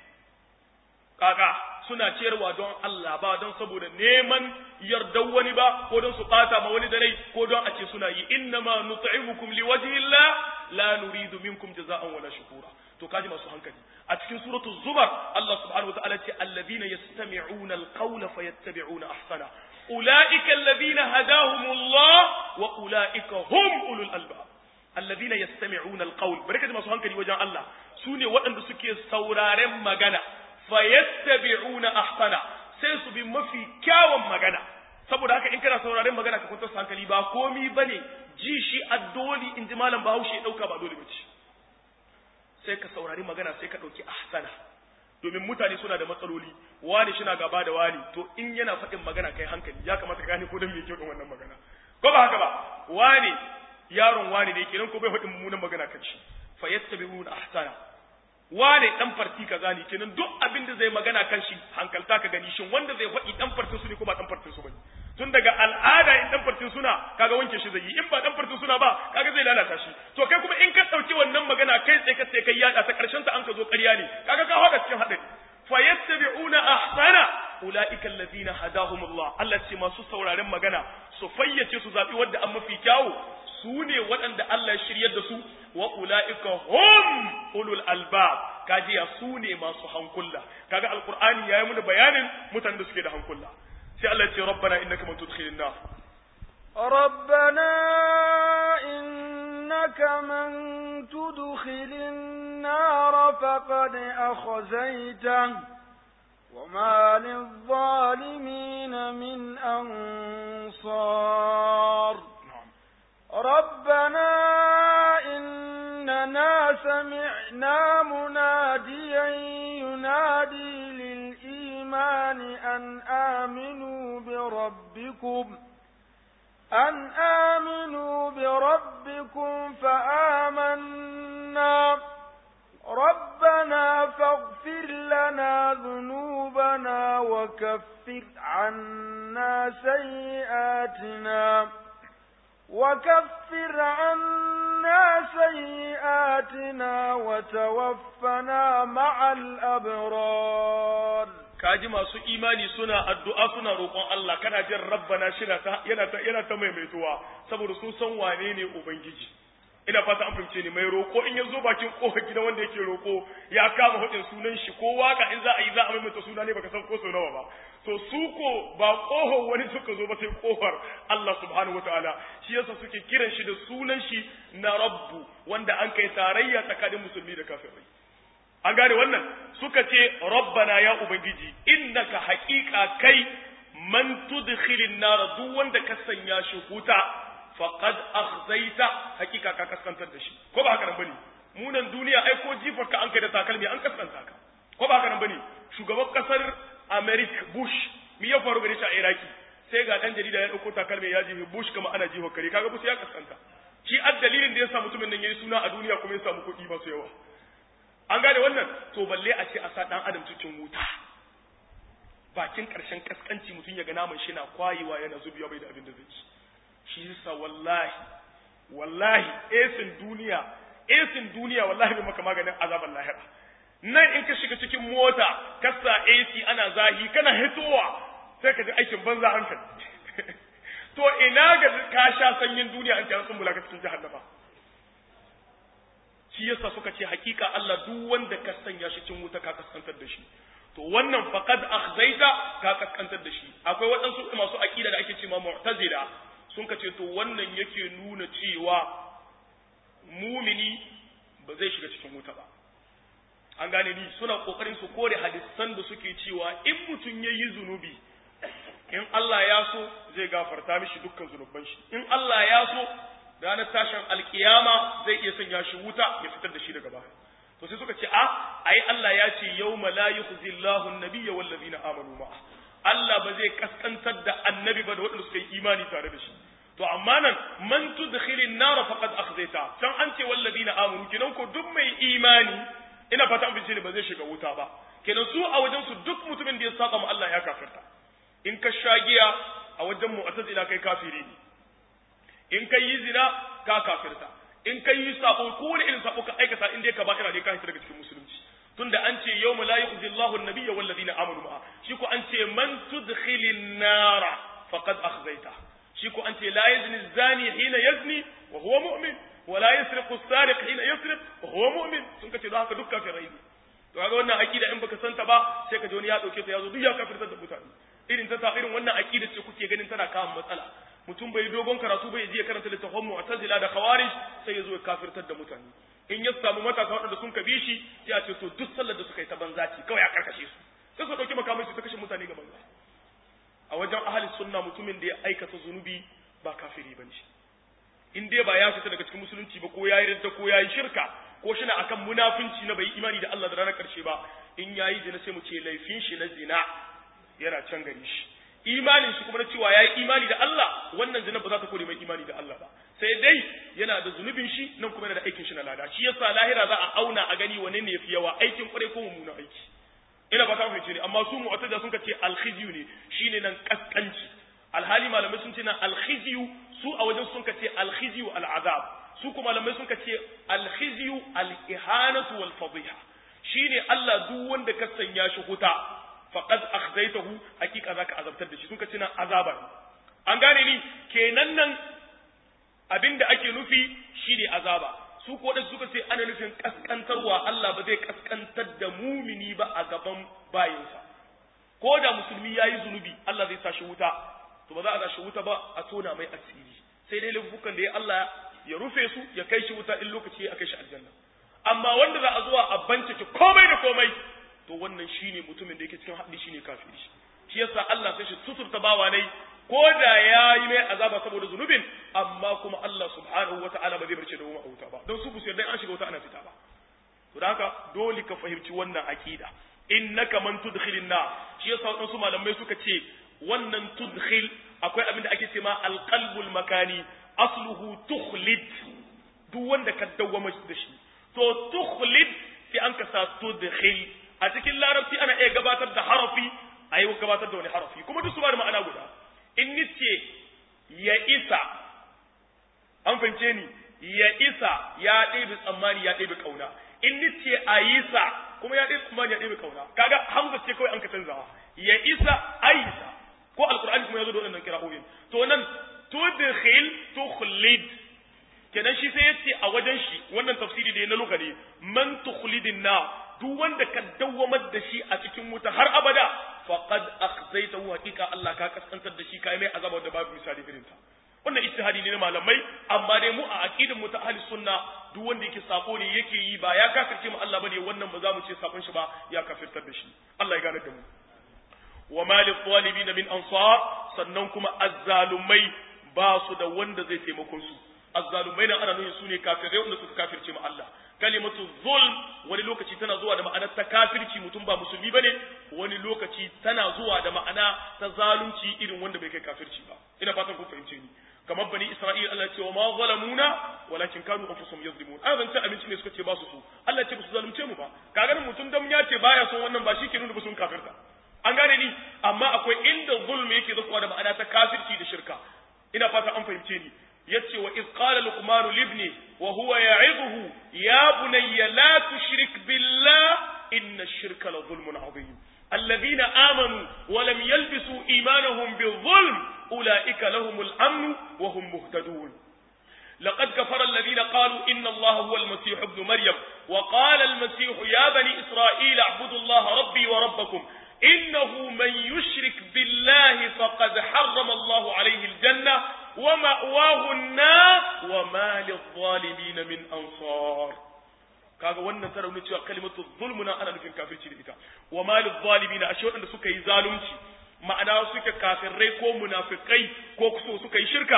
kaka suna ciyarwa don Allah ba don saboda neman yardan wani ba ko don su bata ma wani da rai ko don a ce suna yi innama nut'imukum liwajhi Allah la nuridu minkum jaza'an wala shukura to kaji masu hankali a cikin suratul zumar Allah subhanahu wataala ce alladhina yastami'una alqawla fayattabi'una ahsana ulaika alladhina hadahumullah wa ulaika hum ulul albab alladhina yastami'una alqawl barkatu masu hankali wajen Allah sune waɗanda suke sauraren magana fayattabi'una ahsana sai su bi mafi kyawun magana saboda haka in kana sauraren magana ka kwantar hankali ba komi bane ji shi addoli in ji malam Bahaushe ya dauka ba dole bace sai ka saurari magana sai ka ɗauki ahsana domin mutane suna da matsaloli wani shi na gaba da wani to in yana faɗin magana kai hankali ya kamata ka gane ko don me yake faɗin wannan magana ko ba haka ba wani yaron wani ne kenan ko bai faɗin mummunan magana kan shi fa yattabi'una ahsana wane dan farti kaza ne kenan duk abin da zai magana kan shi hankalta ka gani shin wanda zai faɗi dan fartin su ne ko ba dan fartin su bane tun daga al'ada in dan fartin suna kaga wanke shi zai yi in ba dan fartin suna ba kaga zai lalata shi to kai kuma in ka dauki wannan magana kai tsaye ka sai kai yada ta karshen ta an ka zo ƙarya ne kaga ka hada cikin hadari fa yattabi'una ahsana ulaika allazina hadahumullah Allah ce masu sauraren magana su fayyace su zabi wanda an mafi kyawu su ne waɗanda Allah ya shiryar da su wa ula'ika hum ulul albab kajiya su ne masu hankula kaga alqur'ani yayi mana bayanin mutanen da suke da hankula sai Allah ya ce rabbana innaka man tudkhilin nar ربنا إنك من تدخل النار فقد أخزيته وما للظالمين من أنصار ربنا إننا سمعنا مناديا ينادي للإيمان أن آمنوا بربكم أن آمنوا بربكم فآمنا ربنا فاغفر لنا ذنوبنا وكفر عنا سيئاتنا وكفر عنا سيئاتنا وتوفنا مع الأبرار kaji masu imani suna addu'a suna roƙon Allah kana jin rabbana shina ta yana ta yana ta maimaituwa saboda sun san wane ne ubangiji ina fata an fahimce ni mai roƙo in ya zo bakin ƙofar gidan wanda yake roƙo ya kama hudin sunan shi ko waka in za a yi za a maimaita suna ne baka san ko sau nawa ba to su ko ba ƙofar wani suka zo ba sai ƙofar Allah subhanahu wataala shi yasa suke kiran shi da sunan shi na rabbu wanda an kai tarayya tsakanin musulmi da kafirai an gane wannan suka ce rabbana ya ubangiji innaka haqiqa kai man tudkhilin nar duk wanda ka sanya shi huta faqad akhzaita haqiqa ka kaskantar da shi ko ba haka nan bane munan duniya ai ko jifar ka an kai da takalmi an kaskanta ka ko ba haka nan bane shugaban kasar America Bush mi ya faru gare shi a Iraki sai ga dan jarida ya dauko takalmi ya jihi Bush kama ana jiho kare kaga Bush ya kaskanta shi addalilin da ya sa mutumin nan yayi suna a duniya kuma ya samu kuɗi masu yawa an gane wannan to balle a ce a sa dan adam cikin wuta bakin karshen kaskanci mutum ya ga naman shi na kwayewa yana zubiya bai da abin da zai ci shi yasa wallahi wallahi esin duniya esin duniya wallahi bai maka maganin azaban lahira nan in ka shiga cikin mota ka sa AC ana zahi kana hitowa sai ka ji aikin banza hankali to ina ga ka sha sanyin duniya an kira sun mulaka cikin jahannama shi yasa suka ce hakika Allah duk wanda ka sanya shi cin wuta ka kaskantar da shi to wannan faqad akhzaita ka kaskantar da shi akwai waɗansu masu aqida da ake cewa mu'tazila sun ka ce to wannan yake nuna cewa mumini ba zai shiga cikin wuta ba an gane ni suna kokarin su kore hadisan da suke cewa in mutum yayi zunubi in Allah ya so zai gafarta mishi dukkan zunuban shi in Allah ya so ranar tashin alkiyama zai iya sanya shi wuta ya fitar da shi daga baya to sai suka ce a ai Allah ya ce yawma la yukhzi Allahu an-nabiyya wal ladina amanu ma'a Allah ba zai kaskantar da annabi ba da waɗanda suka yi imani tare da shi to amma nan man tudkhilin nar faqad akhzaita can an ce wal ladina amanu kinan ko duk mai imani ina fata an ne ba zai shiga wuta ba kenan su a wajen su duk mutumin da ya saba ma Allah ya kafirta in ka shagiya a wajen mu'tazila kai kafiri ne in kai yi zina ka kafirta in kai yi sabo ko wani irin sabo ka aikata in dai ka ba'ira ne ka hita daga cikin musulunci tunda an ce yawma la yukhzi Allahu an-nabiyya wal ladina amanu ma'a shi ko an ce man tudkhilin nara faqad akhzaita shi ko an ce la yazni zani hina yazni wa huwa mu'min wa la yasriqu as-sariq hina yasriq wa huwa mu'min sun kace don haka duk kafirai ne to kaga wannan akida in baka santa ba sai ka ji wani ya dauke ta yazo duk ya kafirtar da mutane irin ta irin wannan akida ce kuke ganin tana kawo matsala mutum bai dogon karatu bai je karanta littafin mu'tazila da khawarij sai ya zo ya kafirtar da mutane in ya samu matasa waɗanda sun kabi shi sai a ce to duk sallar da suka yi ta banza ce kawai a karkashe su sai su dauki makamai su ta kashe mutane ga banza a wajen ahli sunna mutumin da ya aikata zunubi ba kafiri bane shi in dai ba ya fita daga cikin musulunci ba ko ya yi ridda ko ya yi shirka ko shi na akan munafunci na bai imani da Allah da ranar karshe ba in ya yi zina sai mu ce laifin shi na zina yana can gari shi imanin shi kuma na cewa ya yi imani da Allah wannan zina ba za ta kore mai imani da Allah ba sai dai yana da zunubin shi nan kuma yana da aikin shi na lada shi yasa lahira za a auna a gani wane ne yafi yawa aikin kwarai ko mummunan aiki ina ba ta fahimce ne amma su mu'tazila sun ce alkhizyu ne shine nan kaskanci alhali malamai sun ce nan alkhizyu su a wajen sun ce alkhizyu al'azab su kuma malamai sun ce alkhizyu al-ihanatu wal fadhiha shine Allah duk wanda ka sanya shi huta faqad akhzaytahu hakika zaka azabtar da shi sun ce nan azaba an gane ni kenan nan abinda ake nufi shine azaba su ko da suka ce ana nufin kaskantarwa Allah ba zai kaskantar da mumini ba a gaban bayinsa ko da musulmi yayi zunubi Allah zai sashi wuta to ba za a sashi wuta ba a tona mai asiri sai dai laifukan da ya Allah ya rufe su ya kai shi wuta in lokaci ya kai shi aljanna amma wanda za a zuwa a bincike komai da komai to wannan shine mutumin da yake cikin haɗi shine kafiri shi yasa Allah sai shi suturta bawa ne ko da ya yi mai azaba saboda zunubin amma kuma Allah subhanahu wa ta'ala ba zai barce da mu a wuta ba don su bu yarda an shiga wuta ana fita ba to da haka dole ka fahimci wannan aqida innaka man tudkhilin na shi yasa wadansu malamai suka ce wannan tudkhil akwai abin da ake ce ma alqalbul makani asluhu tukhlid duk wanda ka dawwama da shi to tukhlid sai an kasa tudkhil a cikin larabci ana iya gabatar da harafi a yi gabatar da wani harafi kuma duk su ba da ma'ana guda in nice ya isa an fahimce ni ya isa ya ɗebe tsammani ya ɗebe ƙauna in nice a yi sa kuma ya ɗebe tsammani ya ɗebe ƙauna kaga hamza ce kawai an ka canzawa ya isa a yi sa ko alƙur'ani kuma ya zo da waɗannan kira'o'in to nan tudkhil tukhlid kenan shi sai yace a wajen shi wannan tafsiri da na lugha ne man tukhlidin na duk wanda ka dawwamar da shi a cikin wuta har abada faqad akhzaytahu haqiqa Allah ka kaskantar da shi kai mai azaba da babu misali irin ta wannan ijtihadi ne na malamai amma dai mu a aqidar mu ta ahli sunna duk wanda yake sako ne yake yi ba ya kafirce mu Allah bane wannan ba za mu ce sakon shi ba ya kafirtar da shi Allah ya gane da mu wa malil zalimin min ansar sannan kuma azzalumai ba su da wanda zai taimakon su azzalumai nan ana nuna su ne kafirai wanda suka kafirce mu Allah kalimatu zulm wani lokaci tana zuwa da ma'anar ta kafirci mutum ba musulmi bane wani lokaci tana zuwa da ma'ana ta zalunci irin wanda bai kai kafirci ba ina fatan kun fahimce ni kamar bani isra'ila Allah ce wa ma zalamuna walakin kanu anfusuhum yazlimun an zance abinci ne suka ce ba su so Allah ce ba su zalunce mu ba kaga mutum dan ya ce baya son wannan ba shi ke nuna ba sun kafirta an gane ni amma akwai inda zulmi yake zakuwa da ma'ana ta kafirci da shirka ina fata an fahimce ni yace wa iz qala luqman libni wa huwa ya'idhu ya bunayya la tushrik billah inna ash-shirka la zulmun 'azim alladhina amanu wa lam yalbisu imanahum bi-dhulm ulaika lahumul amn wa hum muhtadun لقد كفر الذين قالوا إن الله هو المسيح ابن مريم وقال المسيح يا بني إسرائيل اعبدوا الله ربي وربكم إنه من يشرك بالله فقد حرم الله عليه الجنة ومأواه النار وما للظالمين من أنصار kaga wannan ta rauni cewa kalimatu zulmuna ana nufin kafirci da ita wa malil zalimin ashe wadanda suka yi zalunci ma'ana suke kafirai ko munafikai ko kuso suka yi shirka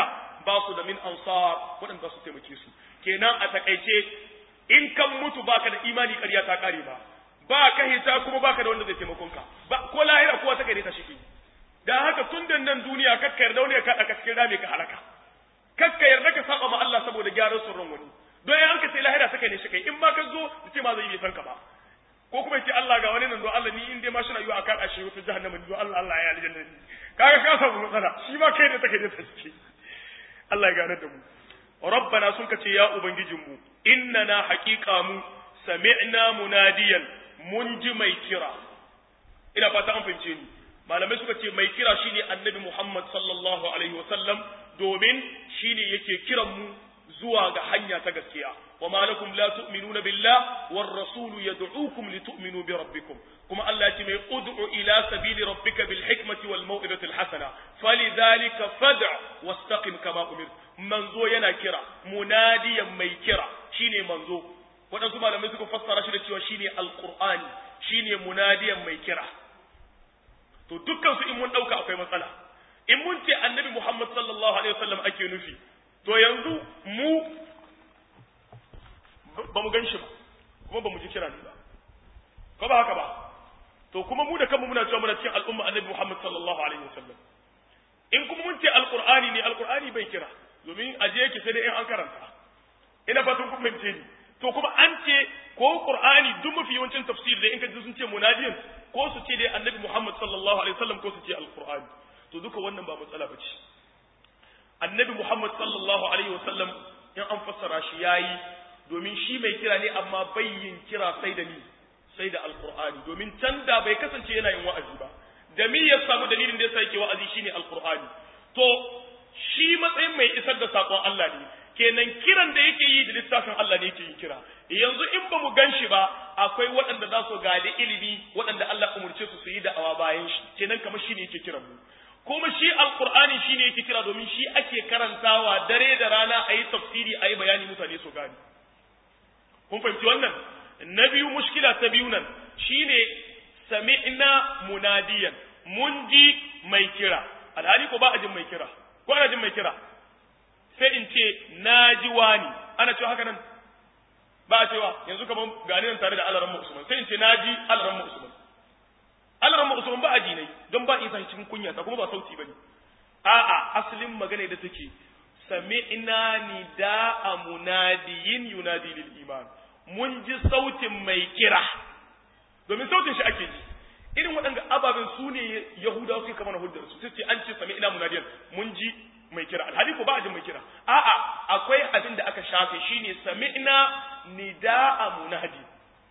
ba su da min ansar waɗanda su taimake su kenan a takaice in kan mutu baka da imani ƙarya ta kare ba ba ka hita kuma baka da wanda zai taimakon ka ba ko lahira kowa ta kai ta shi dan haka tun da nan duniya kakka yarda wani ya kaɗa ka cikin rami ka halaka kakka yarda ka saba ma Allah saboda gyaran tsoron wani don an ka sai lahira ta kai ne shi kai in ma ka zo da ce ma zai yi san ka ba ko kuma ce Allah ga wani nan don Allah ni in dai ma shi rayuwa a kan ashe wata jahannama don Allah Allah ya aljanna ni kaga ka samu matsala shi ma kai ne take da tace Allah ya gane da mu rabbana sun kace ya ubangijin mu innana haqiqa mu sami'na munadiyan mun ji mai kira ina fata an fahimce ni malamai suka ce mai kira shine annabi Muhammad sallallahu alaihi wasallam domin shine yake kiran mu zuwa ga hanya ta gaskiya وما لكم لا تؤمنون بالله والرسول يدعوكم لتؤمنوا بربكم كما الله يتمي ادعو إلى سبيل ربك بالحكمة والموئبة الحسنة فلذلك فدع واستقم كما أمرت منزو ينا كرا مناديا مي كرا شيني منزو waɗansu malamai suka fassara shi da cewa shine alqur'ani shine munadiyan mai kira to dukkan su in mun dauka akwai matsala in mun ce annabi Muhammad sallallahu alaihi wasallam ake nufi to yanzu mu ba mu gan shi ba kuma ba mu ji kira ne ba ko ba haka ba to kuma mu da kanmu muna cewa muna cikin al'umma annabi Muhammad sallallahu alaihi wasallam in kuma mun ce alqur'ani ne alqur'ani bai kira domin aje yake sai dai in an karanta ina fatan kun fahimce ni to kuma an ce ko qur'ani duk mafi yawancin tafsir da in ka ji sun ce munadiyan ko su ce dai annabi Muhammad sallallahu alaihi wasallam ko su ce alqur'ani to duka wannan ba matsala bace annabi Muhammad sallallahu alaihi wasallam in an fassara shi yayi domin shi mai kira ne amma bayyin kira sai da ni sai da alqur'ani domin can da bai kasance yana yin wa'azi ba da mi ya samu dalilin da yasa yake wa'azi shine alqur'ani to shi matsayin mai isar da sakon Allah ne kenan kiran da yake yi da littafin Allah ne yake yin kira yanzu in ba mu gan shi ba akwai waɗanda za su gadi ilimi waɗanda Allah umurce su su yi da'awa bayan shi kenan kamar shi ne yake kiran mu kuma shi alqur'ani shi ne yake kira domin shi ake karantawa dare da rana a yi tafsiri a yi bayani mutane su gani kun fahimci wannan na biyu mushkila ta biyu nan shine sami'na munadiyan mun ji mai kira alhali ko ba a jin mai kira ko ana jin mai kira sai in ce na ji wani ana cewa haka nan ba a cewa yanzu kamar gani nan tare da alaran usman sai in ce na ji alaran usman alaran usman ba a ji nai don ba isa cikin kunya ta kuma ba sauti bane a'a asalin magana da take sami'na nida'a munadiyin yunadi lil iman mun ji sautin mai kira domin sautin shi ake ji irin waɗanda ababen su ne yahudawa suke kama na hujjar su sai ce an ce sami'na munadiyan mun ji mai kira alhali ko ba a jin mai kira a'a akwai abin da aka shafe shine sami'na nida'a munadi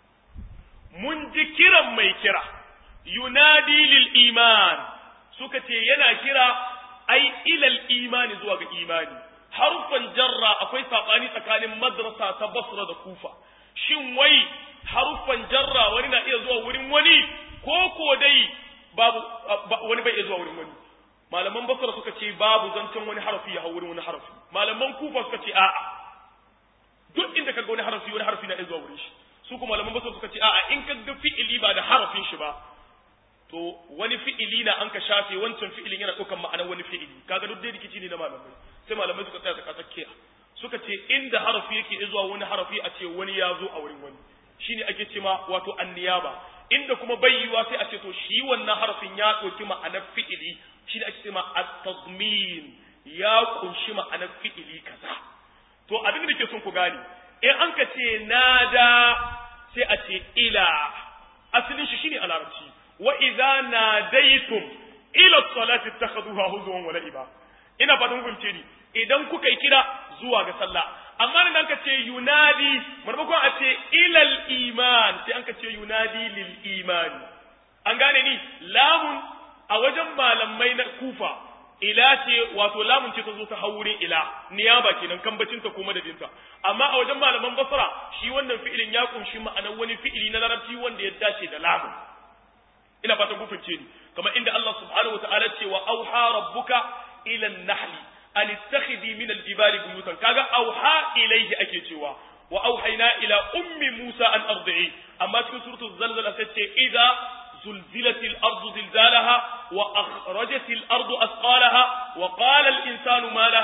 mun ji kiran mai kira yunadi lil iman suka ce yana kira ai ilal imani zuwa ga imani harufan jarra akwai sabani tsakanin madrasa ta basra da kufa shin wai harufan jarra wani na iya zuwa wurin wani ko ko dai babu wani bai iya zuwa wurin wani malaman basra suka ce babu zancen wani harafi ya hau wurin wani harafi malaman kufa suka ce a'a duk inda kaga wani harafi wani harafi na iya zuwa wurin shi su kuma malaman basra suka ce a'a in kaga fi'ili ba da harafin shi ba to wani fi'ili na an ka shafe wancan fi'ilin yana ɗaukar ma'anar wani fi'ili kaga duk dai rikici ne na malamai sai malamai suka tsaya tsaka tsakiya suka ce inda harafi yake zuwa wani harafi a ce wani ya zo a wurin wani shine ake ce ma wato anniyaba inda kuma bayyuwa sai a ce to shi wannan harafin ya ɗauki ma'anar fi'ili shine ake ce ma at-tazmin ya kunshi ma'anar fi'ili kaza to abin da ke son ku gane in an ka ce nada sai a ce ila asalin shi shine a larabci wa idza nadaytum ila salati takhuduha huzwan wa la'iba ina fatan kun ce ni idan kuka yi kira zuwa ga sallah amma nan ka ce yunadi maimakon a ce ilal iman sai an ka ce yunadi lil iman an gane ni lamun a wajen malamai na kufa ila ce wato lamun ce ta zo ta haurin ila niyaba kenan kambacin ta ko madadinta amma a wajen malaman basra shi wannan fi'ilin ya kunshi ma'anar wani fi'ili na larabci wanda ya dace da lamun ina fatan kun fahimce ni kamar inda Allah subhanahu wa ta'ala ce wa auha rabbuka ila an-nahli an ittakhidhi min al-jibali buyutan kaga auha ilayhi ake cewa wa auhayna ila ummi Musa an ardi'i amma cikin suratul zalzala sai ce idza zulzilatil ardu zilzalaha wa akhrajatil ardu asqalaha wa qala al insanu ma laha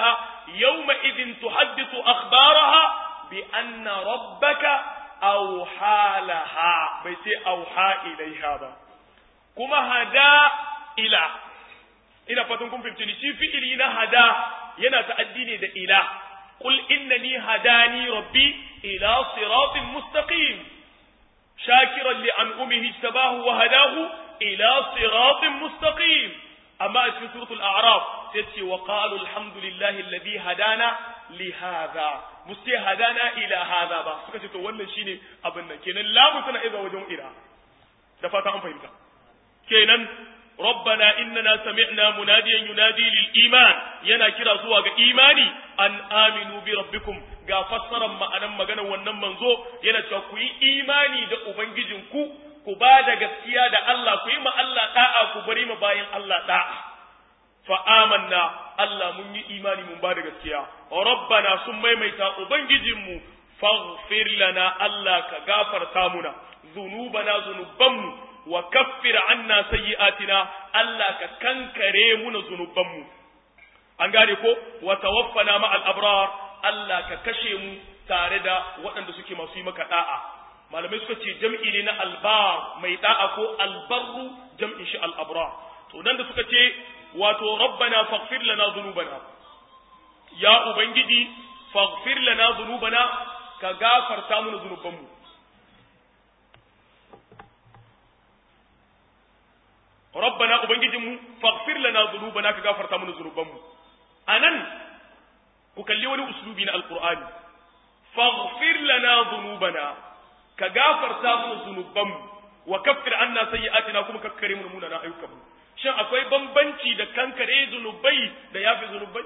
yawma idin tuhaddithu akhbaraha bi anna rabbaka awha laha bai ce awha ilaiha ba kuma hada ila ina fatan kun fahimci ni shi fi'ili na hada yana ta'addi ne da ila qul innani hadani rabbi ila siratin mustaqim shakiran li an'umihi tabahu wa hadahu ila siratin mustaqim amma a cikin suratul a'raf sai ce wa qalu alhamdulillahi alladhi hadana li hadha muste hadana ila hadha ba suka ce to wannan shine abin nan kenan lamu tana iza wajen ila da fata an fahimta kenan ربنا إننا سمعنا مناديا ينادي للإيمان ينا كرا زوا إيماني أن آمنوا بربكم ga fassaran ma'anan magana wannan manzo yana cewa ku yi imani da ubangijinku ku ba da gaskiya da Allah ku yi ma Allah da'a ku bari ma bayan Allah da'a fa amanna Allah mun yi imani mun ba da gaskiya rabbana sun maimaita ubangijinmu faghfir lana Allah ka gafarta muna zunubana zunubanmu wa kaffir anna sayyi'atina Allah ka kankare muna zunubanmu an gane ko wa tawaffana ma al-abrar Allah ka kashe mu tare da waɗanda suke masu yi maka da'a malamai suka ce jam'i ne na albar mai da'a ko albarru jam'in shi al-abrar to nan da suka ce wato rabbana faghfir lana dhunubana ya ubangiji faghfir lana dhunubana ka gafarta mana zunubanmu rabbana ubangijinmu faghfir lana dhunubana ka gafarta mana zunubanmu anan ku kalli wani uslubi na alqur'ani faghfir lana dhunubana ka gafarta mana zunubanmu wa kaffir anna sayyi'atina kuma kakkare mu munana ayyukanmu shin akwai bambanci da kankare zunubai da yafi zunubai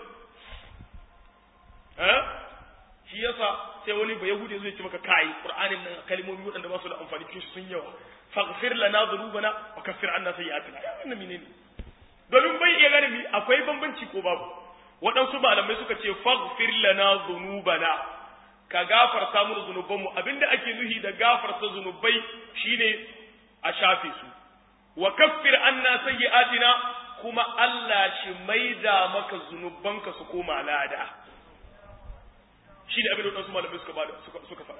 eh shi yasa sai wani ba yahudi zai ce maka kai qur'anin nan kalmomi waɗanda ba su da amfani cikin sun yawa faghfir lana dhunubana wa kaffir anna sayyi'atina ya wannan menene domin bai iya gane mi akwai bambanci ko babu waɗansu malamai suka ce faghfir lana dhunubana ka gafarta mu zunubanmu abinda ake nuhi da gafarta zunubai shine a shafe su wa kaffir anna sayyi'atina kuma Allah shi maida maka zunubanka su koma lada shi ne abin da waɗansu malamai suka bada suka suka faɗa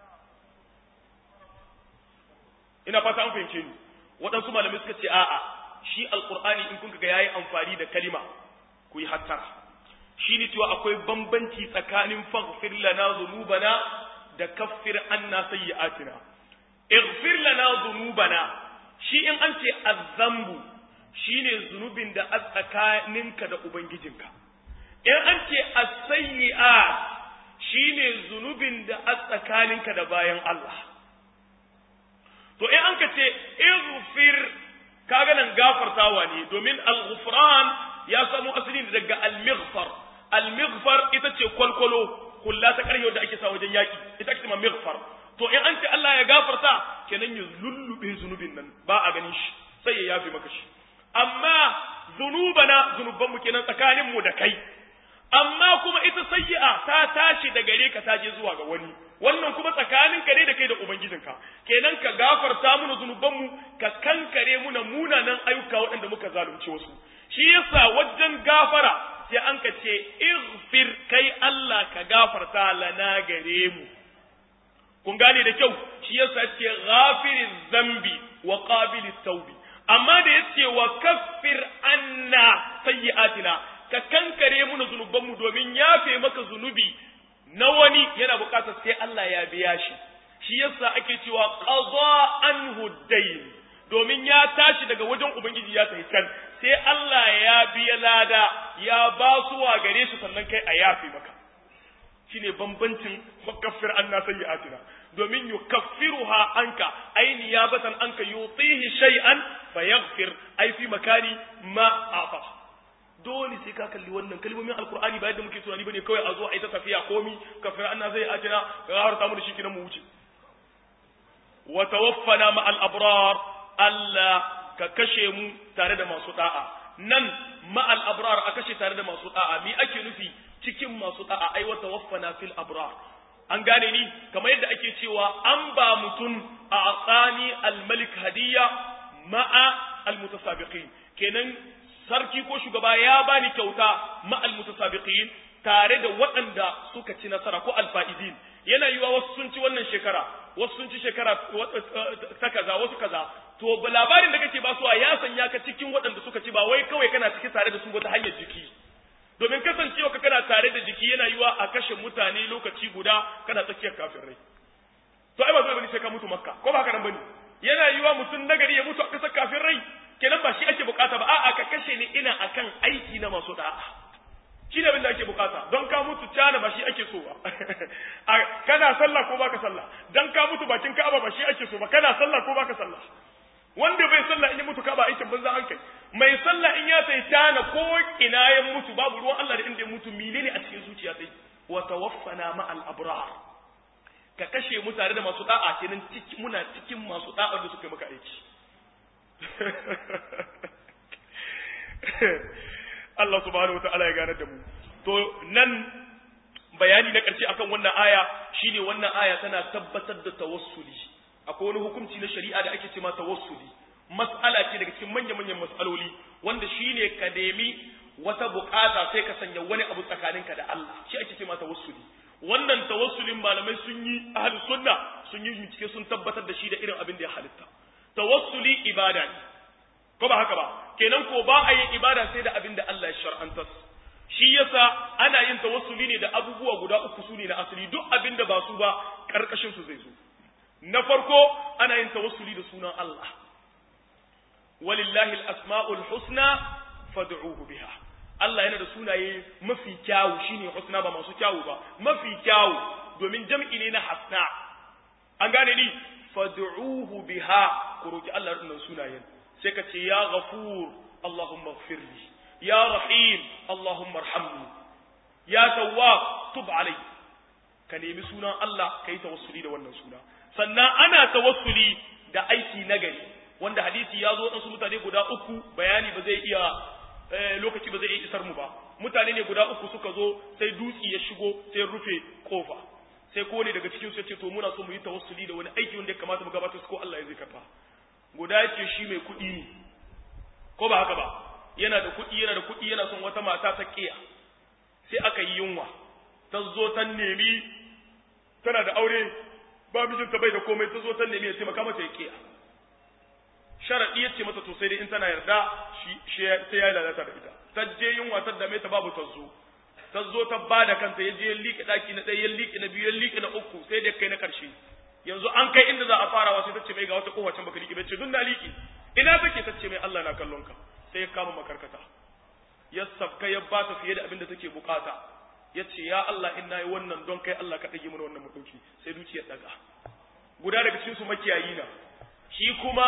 ina fata an fahimce ni waɗansu malamai suka ce a'a shi alqur'ani in kun ga yayi amfani da kalima ku yi hattara shi ne cewa akwai bambanci tsakanin faghfir lana dhunubana da kaffir anna sayyi'atina ighfir lana dhunubana shi in an ce azzambu shine zunubin da a tsakaninka da ubangijinka in an ce as-sayyi'at shine zunubin da a tsakaninka da bayan Allah to in an ka ce ighfir kaga nan gafartawa ne domin al-ghufran ya samu asali daga al-maghfar al-maghfar ita ce kwalkwalo kulla ta ƙarfe da ake sa wajen yaki ita ake ma maghfar to in an ce Allah ya gafarta kenan ya lullube zunubin nan ba a ganin shi sai ya yafe maka shi amma zunubana zunuban mu kenan tsakanin mu da kai amma kuma ita sayyi'a ta tashi da gare ka ta je zuwa ga wani wannan kuma tsakanin ka ne da kai da ubangijinka kenan ka gafarta mana zunuban mu ka kankare muna munanan ayyuka waɗanda muka zalunci wasu shi yasa wajen gafara sai an ka ce ighfir kai Allah ka gafarta lana gare mu kun gane da kyau shi yasa ce ghafiriz zambi wa qabilit tawbi amma da yace wa kaffir anna sayyi'atina ka kankare mu na zunubanmu domin yafe maka zunubi na wani yana bukatar sai Allah ya biya shi shi yasa ake cewa qada anhu dayn domin ya tashi daga wajen ubangiji ya tafi can sai Allah ya biya lada ya ba su wa gare shi sannan kai a yafe maka shine bambancin mukaffir anna sayyi'atina domin yukaffiruha anka ay niyabatan anka yutihi shay'an fayaghfir ay fi makani ma afa dole sai ka kalli wannan kalmomin alqur'ani ba yadda muke tunani bane kawai a zo a ita tafiya komi kafir anna sayyi'atina ga har ta mu da shi kinan mu wuce wa tawaffana ma al abrar Allah ka kashe mu tare da masu da'a nan ma al abrar a kashe tare da masu da'a mi ake nufi cikin masu da'a ai wa tawaffana fil abrar an gane ni kamar yadda ake cewa an ba mutum a tsani al-malik hadiyya ma'a al-mutasabiqin kenan sarki ko shugaba ya bani kyauta ma al-mutasabiqin tare da waɗanda suka ci nasara ko alfa'izin yana yiwa wasu sun ci wannan shekara wasu sun ci shekara ta kaza wasu kaza to labarin da kake basuwa ya sanya ka cikin waɗanda suka ci ba wai kawai kana ciki tare da su wata hanyar jiki domin kasancewa ka kana tare da jiki yana yiwa a kashe mutane lokaci guda kana tsakiyar kafin rai to ai ba zai bane sai ka mutu makka ko ba haka nan bane yana yiwa mutum nagari ya mutu a kasar kafin rai kenan ba shi ake bukata ba a'a ka kashe ni ina akan aiki na masu da'a shi ne abin da ake bukata don ka mutu cana ba shi ake so ba kana sallah ko baka sallah dan ka mutu bakin ka'aba ba shi ake so ba kana sallah ko baka sallah wanda bai sallah in ya mutu ka'aba aikin banza an kai mai sallah in ya sai cana ko ina ya mutu babu ruwan Allah da inda ya mutu menene a cikin zuciya sai wa tawaffana ma'al abrar ka kashe mu tare da masu da'a kenan muna cikin masu da'a da suka maka aiki Allah subhanahu wata'ala ya gane da mu to nan bayani na ƙarshe akan wannan aya shine wannan aya tana tabbatar da tawassuli akwai wani hukunci na shari'a da ake cewa tawassuli mas'ala ce daga cikin manya-manyan mas'aloli wanda shine ka nemi wata bukata sai ka sanya wani abu tsakaninka da Allah shi ake cewa tawassuli wannan tawassulin malamai sun yi ahlus sunna sun yi bincike sun tabbatar da shi da irin abin da ya halitta tawassuli ibada ne ko ba haka ba kenan ko ba a yin ibada sai da abin da Allah ya shar'anta shi yasa ana yin tawassuli ne da abubuwa guda uku su ne na asali duk abin da ba su ba karkashin su zai zo na farko ana yin tawassuli da sunan Allah walillahi al-asma'ul husna fad'uhu biha Allah yana da sunaye mafi kyawu shine husna ba masu kyawu ba mafi kyawu domin jam'i ne na hasna an gane ni fad'uhu biha ku roki Allah da sunayen sai ka ce ya ghafur Allahumma ighfirli ya rahim Allahumma arhamni ya tawwab tub alai ka nemi sunan Allah kai tawassuli da wannan suna sannan ana tawassuli da aiki nagari wanda hadisi ya zo su mutane guda uku bayani ba zai iya lokaci ba zai iya isar mu ba mutane ne guda uku suka zo sai dutsi ya shigo sai rufe kofa sai kowane daga cikin su ya ce to muna so mu yi tawassuli da wani aiki wanda ya kamata mu gabatar su ko Allah ya zai karba guda ya ce shi mai kuɗi ne ko ba haka ba yana da kuɗi yana da kuɗi yana son wata mata ta ƙiya sai aka yi yunwa ta zo ta nemi tana da aure ba mijinta bai da komai ta zo ta nemi ya taimaka mata ya ƙiya sharaɗi ya ce mata to sai dai in tana yarda shi sai ya lalata da ita ta je yunwa ta dame ta babu ta zo ta zo ta ba da kanta ya je ya liƙe ɗaki na ɗaya ya liƙe na biyu ya liƙe na uku sai da kai na ƙarshe yanzu an kai inda za a farawa sai ta ce mai ga wata kowace baka liƙe bai ce dun na liƙe ina take ta ce mai Allah na kallon ka sai ya kama makarkata ya safka ya ba ta fiye da abin da take bukata ya ce ya Allah in nayi wannan don kai Allah ka ɗage mana wannan maɗauki sai dukiya ɗaga guda daga cikin su makiyayi na shi kuma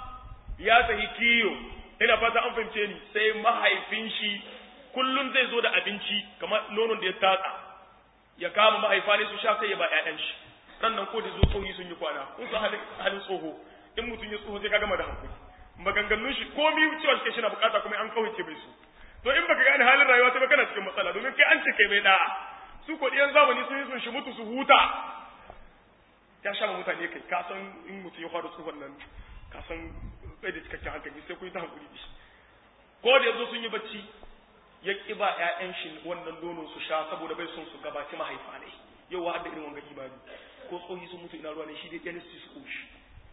ya sahi kiyo ina fata an fahimce ni sai mahaifin shi kullum zai zo da abinci kamar nonon da ya tatsa ya kama mahaifa ne su sha sai ya ba ƴaƴan shi sannan ko da zo tsohi sun yi kwana kun san halin tsoho in mutum ya tsoho sai ka gama da hankali maganganun shi ko mi cewa shi na bukata kuma an kawace bai su to in baka gane halin rayuwa sai kana cikin matsala domin kai an ce kai mai da'a su ko diyan zamani sun yi sun shi mutu su huta ya sha ma mutane kai ka san in mutum ya fara tsohon nan ka san bai da cikakken hankali sai ku yi ta hankuli da shi ko da yanzu sun yi bacci ya ƙi ba ƴaƴan shi wannan nono su sha saboda bai son su gabaci mahaifa ne yau wa da irin wanga imani ko tsohi sun mutu ina ruwa ne shi dai ɗan su koshi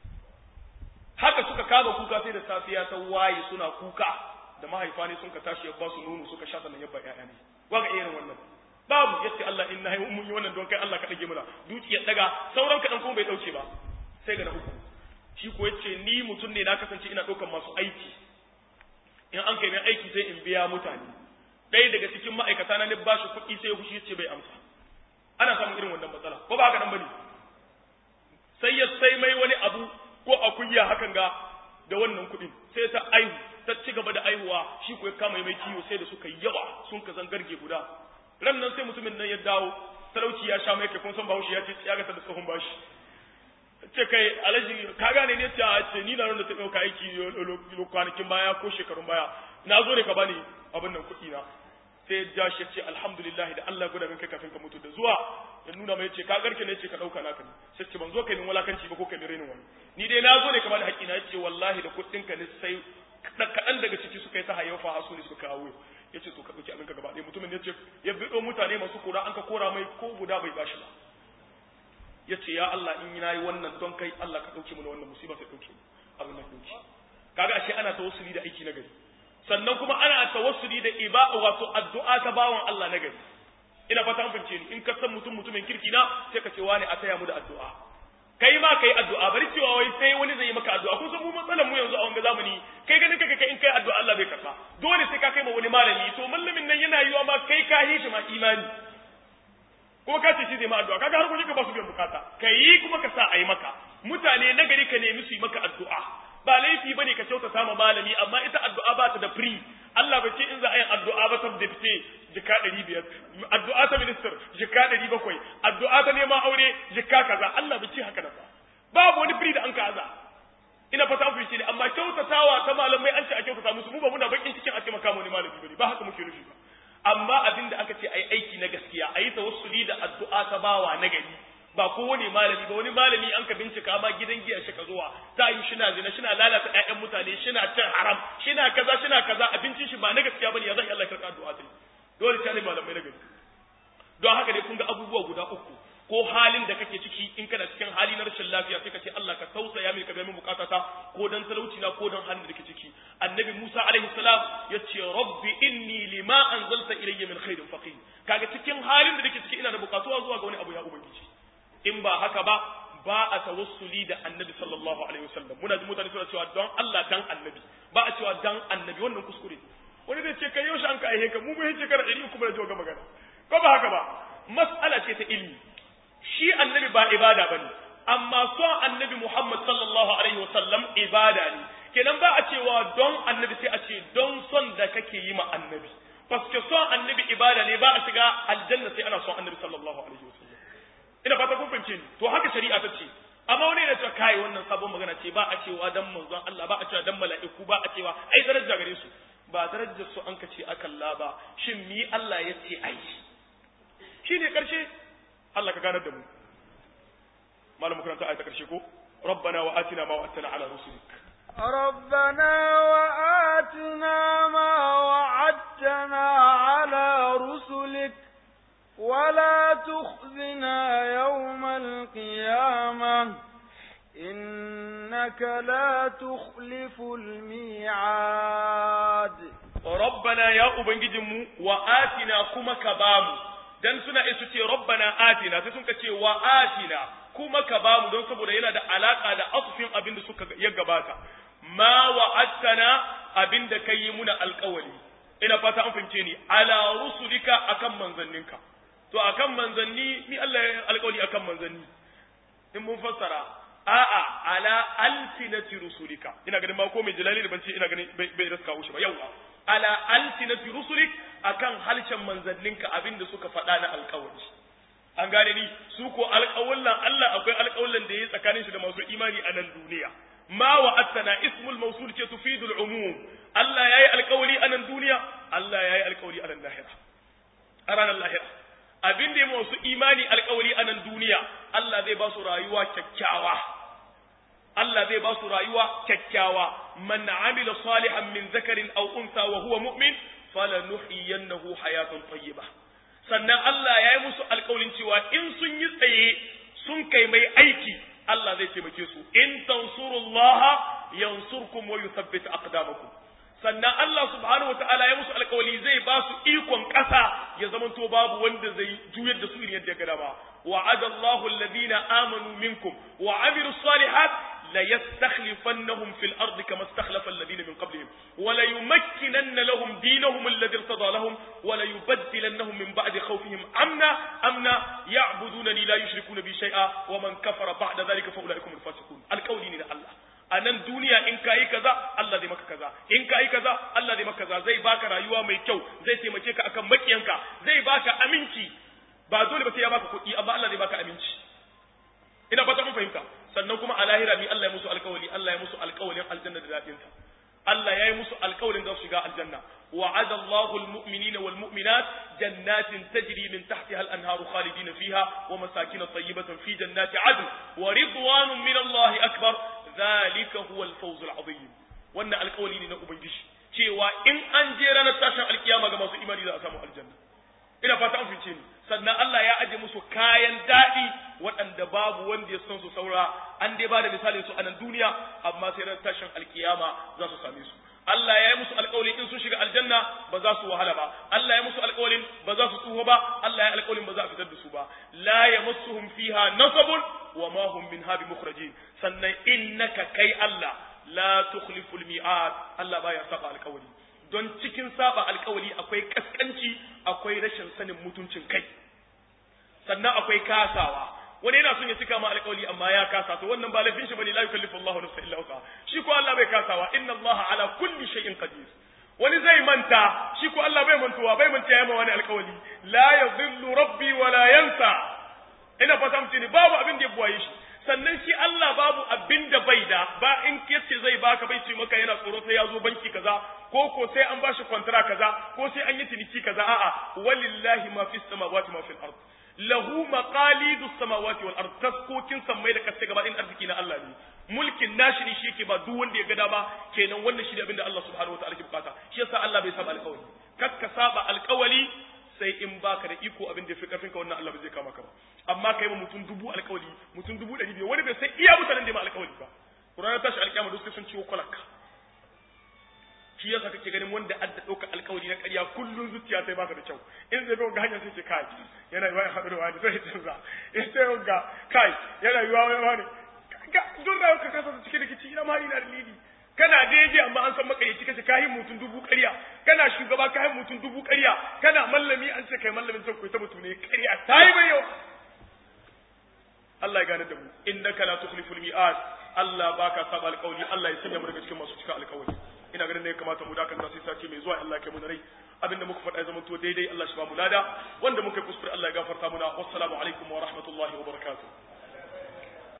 haka suka kama kuka sai da safiya ta waye suna kuka da mahaifa ne sun ka tashi ya ba su nono suka sha sannan ya ba ƴaƴa ne waga irin wannan babu yace Allah in nayi mun yi wannan don kai Allah ka dage mana duki ya daga sauran kadan kuma bai dauke ba sai ga na uku shi ko yace ni mutum ne na kasance ina daukan masu aiki in an kai mai aiki sai in biya mutane ɗaya daga cikin ma'aikata na ne ba shi kuɗi sai fushi yace bai amsa ana samun irin wannan matsala ko ba haka nan bane sai ya sai mai wani abu ko akuya hakan ga da wannan kuɗin sai ta aihu ta ci gaba da aihuwa shi ko ya kama mai kiwo sai da suka yawa sun ka zangarge guda ran nan sai mutumin nan ya dawo talauci ya sha mai kai kun san bahaushe ya ce ya ga da tsohon bashi ce kai alaji ka gane ne ta ce ni na da ta dauka aiki kwanakin baya ko shekarun baya na zo ne ka bani abin nan kuɗi na sai ya shi ce alhamdulillah da Allah guda min kai kafin ka mutu da zuwa ya nuna mai ce ka garke ne ce ka dauka naka ne sai ce ban zo kai min walakanci ba ko kai min renin wani ni dai na zo ne ka bani haƙi na ce wallahi da kuɗin ka ne sai kaɗan daga ciki suka yi ta hayyafa hasu ne suka kawo yace to ka dauki abin ka gaba ɗaya mutumin yace ya bido mutane masu kora an ka kora mai ko guda bai bashi ba yace ya Allah in nayi wannan don kai Allah ka dauke mu da wannan musiba sai dauke mu abin nan dauke kaga ashe ana tawassuli da aiki na gari sannan kuma ana tawassuli da iba wato addu'a ta bawan Allah na gari ina fata an fince ni in ka san mutum mutumin kirki na sai ka ce wani a taya mu da addu'a kai ma kai addu'a bari cewa wai sai wani zai yi maka addu'a kun san mu matsalar mu yanzu a wanga zamani kai ganin kaka kai in kai addu'a Allah bai karba dole sai ka kai ma wani malami to mallamin nan yana yiwa ma kai ka yi shi ma imani kuma ka ce shi zai ma addu'a kaga har kun ka ba su biyan bukata kai kuma ka sa a yi maka mutane na gari ka nemi su yi maka addu'a ba laifi bane ka kyautata ma malami amma ita addu'a ba ta da free Allah bai ce in za a yi addu'a ba ta da fice jika ɗari biyar addu'a ta minister jika ɗari bakwai addu'a ta neman aure jika kaza Allah bai ce haka da ba babu wani free da an kaza ina fata an fice ne amma kyautatawa ta malamai an ce a kyautata musu mu ba muna bakin cikin a ce maka wani malami bane ba haka muke nufi ba amma abin da aka ce ai aiki na gaskiya ayi tawassuli da addu'a ta bawa na gari ba kowane malami ba wani malami an ka bincika ma gidan giya shi ka zuwa ta yi shina zina shina lalata ƴaƴan mutane shina cin haram shina kaza shina kaza abincin shi ba na gaskiya bane ya zan Allah karɓa addu'a sai dole ta ne malamai na gari don haka dai kun ga abubuwa guda uku ko halin da kake ciki in kana cikin hali na rashin lafiya sai ka ce Allah ka tausaya mini ka biya min bukatata ko dan talauci na ko dan halin da kake ciki annabi Musa alaihi salam ya ce rabbi inni lima anzalta ilayya min khairin faqir kaga cikin halin da nake ciki ina da bukatuwa zuwa ga wani abu ya ubangiji in ba haka ba ba a tawassuli da annabi sallallahu alaihi wasallam muna ji mutane suna cewa don Allah dan annabi ba a cewa dan annabi wannan kuskure wani zai ce kai yaushe an ka aihe ka mu mun shekara ɗari uku da jiwa ga magana ko ba haka ba mas'ala ce ta ilmi shi annabi ba ibada bane amma son annabi Muhammad sallallahu alaihi wasallam ibada ne kenan ba a cewa don annabi sai a ce don son da kake yi ma annabi paske son annabi ibada ne ba a shiga aljanna sai ana son annabi sallallahu alaihi wasallam ina fata kun fahimce ni to haka shari'a ta ce amma wani yana cewa kai wannan sabon magana ce ba a cewa dan manzon Allah ba a cewa dan mala'iku ba a cewa ai daraja gare su ba darajar su an kace akalla ba shin mi Allah ya ce ai shine karshe Allah ka ganar da mu malamu karanta ayata karshe ko ربنا وآتنا ما وعدتنا على رسلك ربنا وآتنا ما وعدتنا على رسلك ولا تخزنا يوم القيامة إنك لا تخلف الميعاد ربنا يا أبنجدم وآتنا كما كبام dan suna isu ce rabbana atina sai sun ce wa atina kuma ka bamu don saboda yana da alaka da asufin abin da suka ya gabata ma wa'adtana abin da kai muna alƙawari ina fata an fahimce ni ala rusulika akan manzanninka to akan manzanni ni Allah ya alƙawari akan manzanni in mun fassara a'a ala alsinati rusulika ina ganin ma ko mai jalali da ban ce ina ganin bai raska wuce ba yawa ala alsinati rusulik akan halshen manzanninka abinda suka faɗa na alƙawari an gane ni su ko alƙawallan Allah akwai alƙawallan da yayi tsakanin shi da masu imani a nan duniya ma wa'adtana ismul mawsul ce tufidul umum Allah yayi alƙawari a nan duniya Allah yayi alƙawari a nan lahira a ranar lahira abin da ya masu imani alkawari a nan duniya Allah zai ba su rayuwa kyakkyawa Allah zai ba su rayuwa kyakkyawa man amila salihan min zakarin aw unsa wa huwa mu'min falanuhyiyannahu hayatan tayyiba sannan Allah ya yi musu alkawarin cewa in sun yi tsaye sun kai mai aiki Allah zai taimake su in tansurullaha yansurkum wa yuthabbit aqdamakum sannan Allah subhanahu ta'ala ya musu alkawali zai ba su ikon ƙasa ya zamanto babu wanda zai juyar da su irin yadda ya gada ba wa'ada Allahu alladhina amanu minkum wa amilus salihat la yastakhlifannahum fil ardi kama istakhlafa alladhina min qablihim wa la yumakkinanna lahum dinahum alladhi irtada lahum wa la yubaddilannahum min ba'di khawfihim amna amna ya'budunani la yushrikuna bi shay'a wa man kafara ba'da dhalika fa ulaikum al-fasiqun alqawli ni da Allah a nan duniya in ka yi kaza Allah zai maka kaza in ka yi kaza Allah zai maka kaza zai baka rayuwa mai kyau zai taimake ka akan makiyanka zai baka aminci ba dole ba sai ya baka kuɗi amma Allah zai baka aminci ina fata mun fahimta sannan kuma a lahira mi Allah ya musu alƙawari Allah ya musu alƙawarin aljanna da dadin ta Allah ya yi musu alƙawarin za su shiga aljanna وعد الله المؤمنين والمؤمنات جنات تجري من تحتها الأنهار خالدين فيها ومساكن طيبة في جنات عدن ورضوان من الله أكبر ذلك هو الفوز العظيم wannan alƙawari ne na ubangiji cewa in an je ranar tashin alkiyama ga masu imani za a samu aljanna ina fata an fice ni sannan Allah ya aje musu kayan daɗi waɗanda babu wanda ya san su saura an dai ba da misalin su a nan duniya amma sai ranar tashin alkiyama za su same su Allah ya yi musu alƙawarin in sun shiga aljanna ba za su wahala ba Allah ya musu alƙawarin ba za su tsuho ba Allah ya alƙawarin ba za a fitar da su ba la yamassuhum fiha nasabun wa ma hum minha bimukhrajin sannan innaka kai Allah la tukhliful mi'ad Allah baya saba alƙawari don cikin saba alƙawari akwai kaskanci akwai rashin sanin mutuncin kai sannan akwai kasawa wani yana son ya cika ma alƙawari amma ya kasa to wannan ba laifin shi bane la yukallifu Allahu nafsan illa wusa shi ko Allah bai kasawa inna Allah ala kulli shay'in qadir wani zai manta shi ko Allah bai mantuwa bai manta yayi ma wani alƙawari la yadhillu rabbi wa la yansa ina fata mutune babu abin da ya buwaye shi sannan shi Allah babu abin da bai da ba in kace zai baka bai ce maka yana tsoro sai ya zo banki kaza ko ko sai an bashi kwantara kaza ko sai an yi ciniki kaza a'a walillahi ma fis samawati ma fil ard lahu maqalidu samawati wal ard taskokin sammai da kasai gaba din arziki na Allah ne mulkin nashi ne shi yake ba duk wanda ya ga dama kenan wannan shi ne abin da Allah subhanahu wataala ke bukata shi yasa Allah bai saba alƙawari kakka saba alƙawari sai in baka da iko abin da ya fi karfin ka wannan Allah bai zai kama ka ba amma kai ma mutum dubu alƙawari mutum dubu ɗari biyu wani bai sai iya mutanen da ma alƙawari ba Qur'ani tashi alƙiyama duk sai sun ciwo kwalaka shi yasa kake ganin wanda adda ɗauka alƙawari na ƙarya kullun zuciya sai baka da kyau in zai ga hanya sai ce kai yana yiwa ya haɗu da wani zai canza in sai ga kai yana yiwa wani wani ga duk da ka kasa su cikin rikici ina ma ina da lidi kana daidai amma an san makaryaci kace kayi mutum dubu ƙarya kana shugaba kayi mutum dubu ƙarya kana mallami an ce kai mallamin can ta mutum ne ƙarya ta yi mai yawa Allah ya gane da mu innaka la tukhliful mi'ad Allah baka saba alƙawli Allah ya sanya mu daga cikin masu cika alƙawli ina ganin ne ya kamata mu dakanta sai sace mai zuwa Allah ya kai mu rai abinda muka faɗa ya zama to daidai Allah shi ba mu lada wanda muka kuskure Allah ya gafarta muna wassalamu alaikum wa rahmatullahi wa barakatuh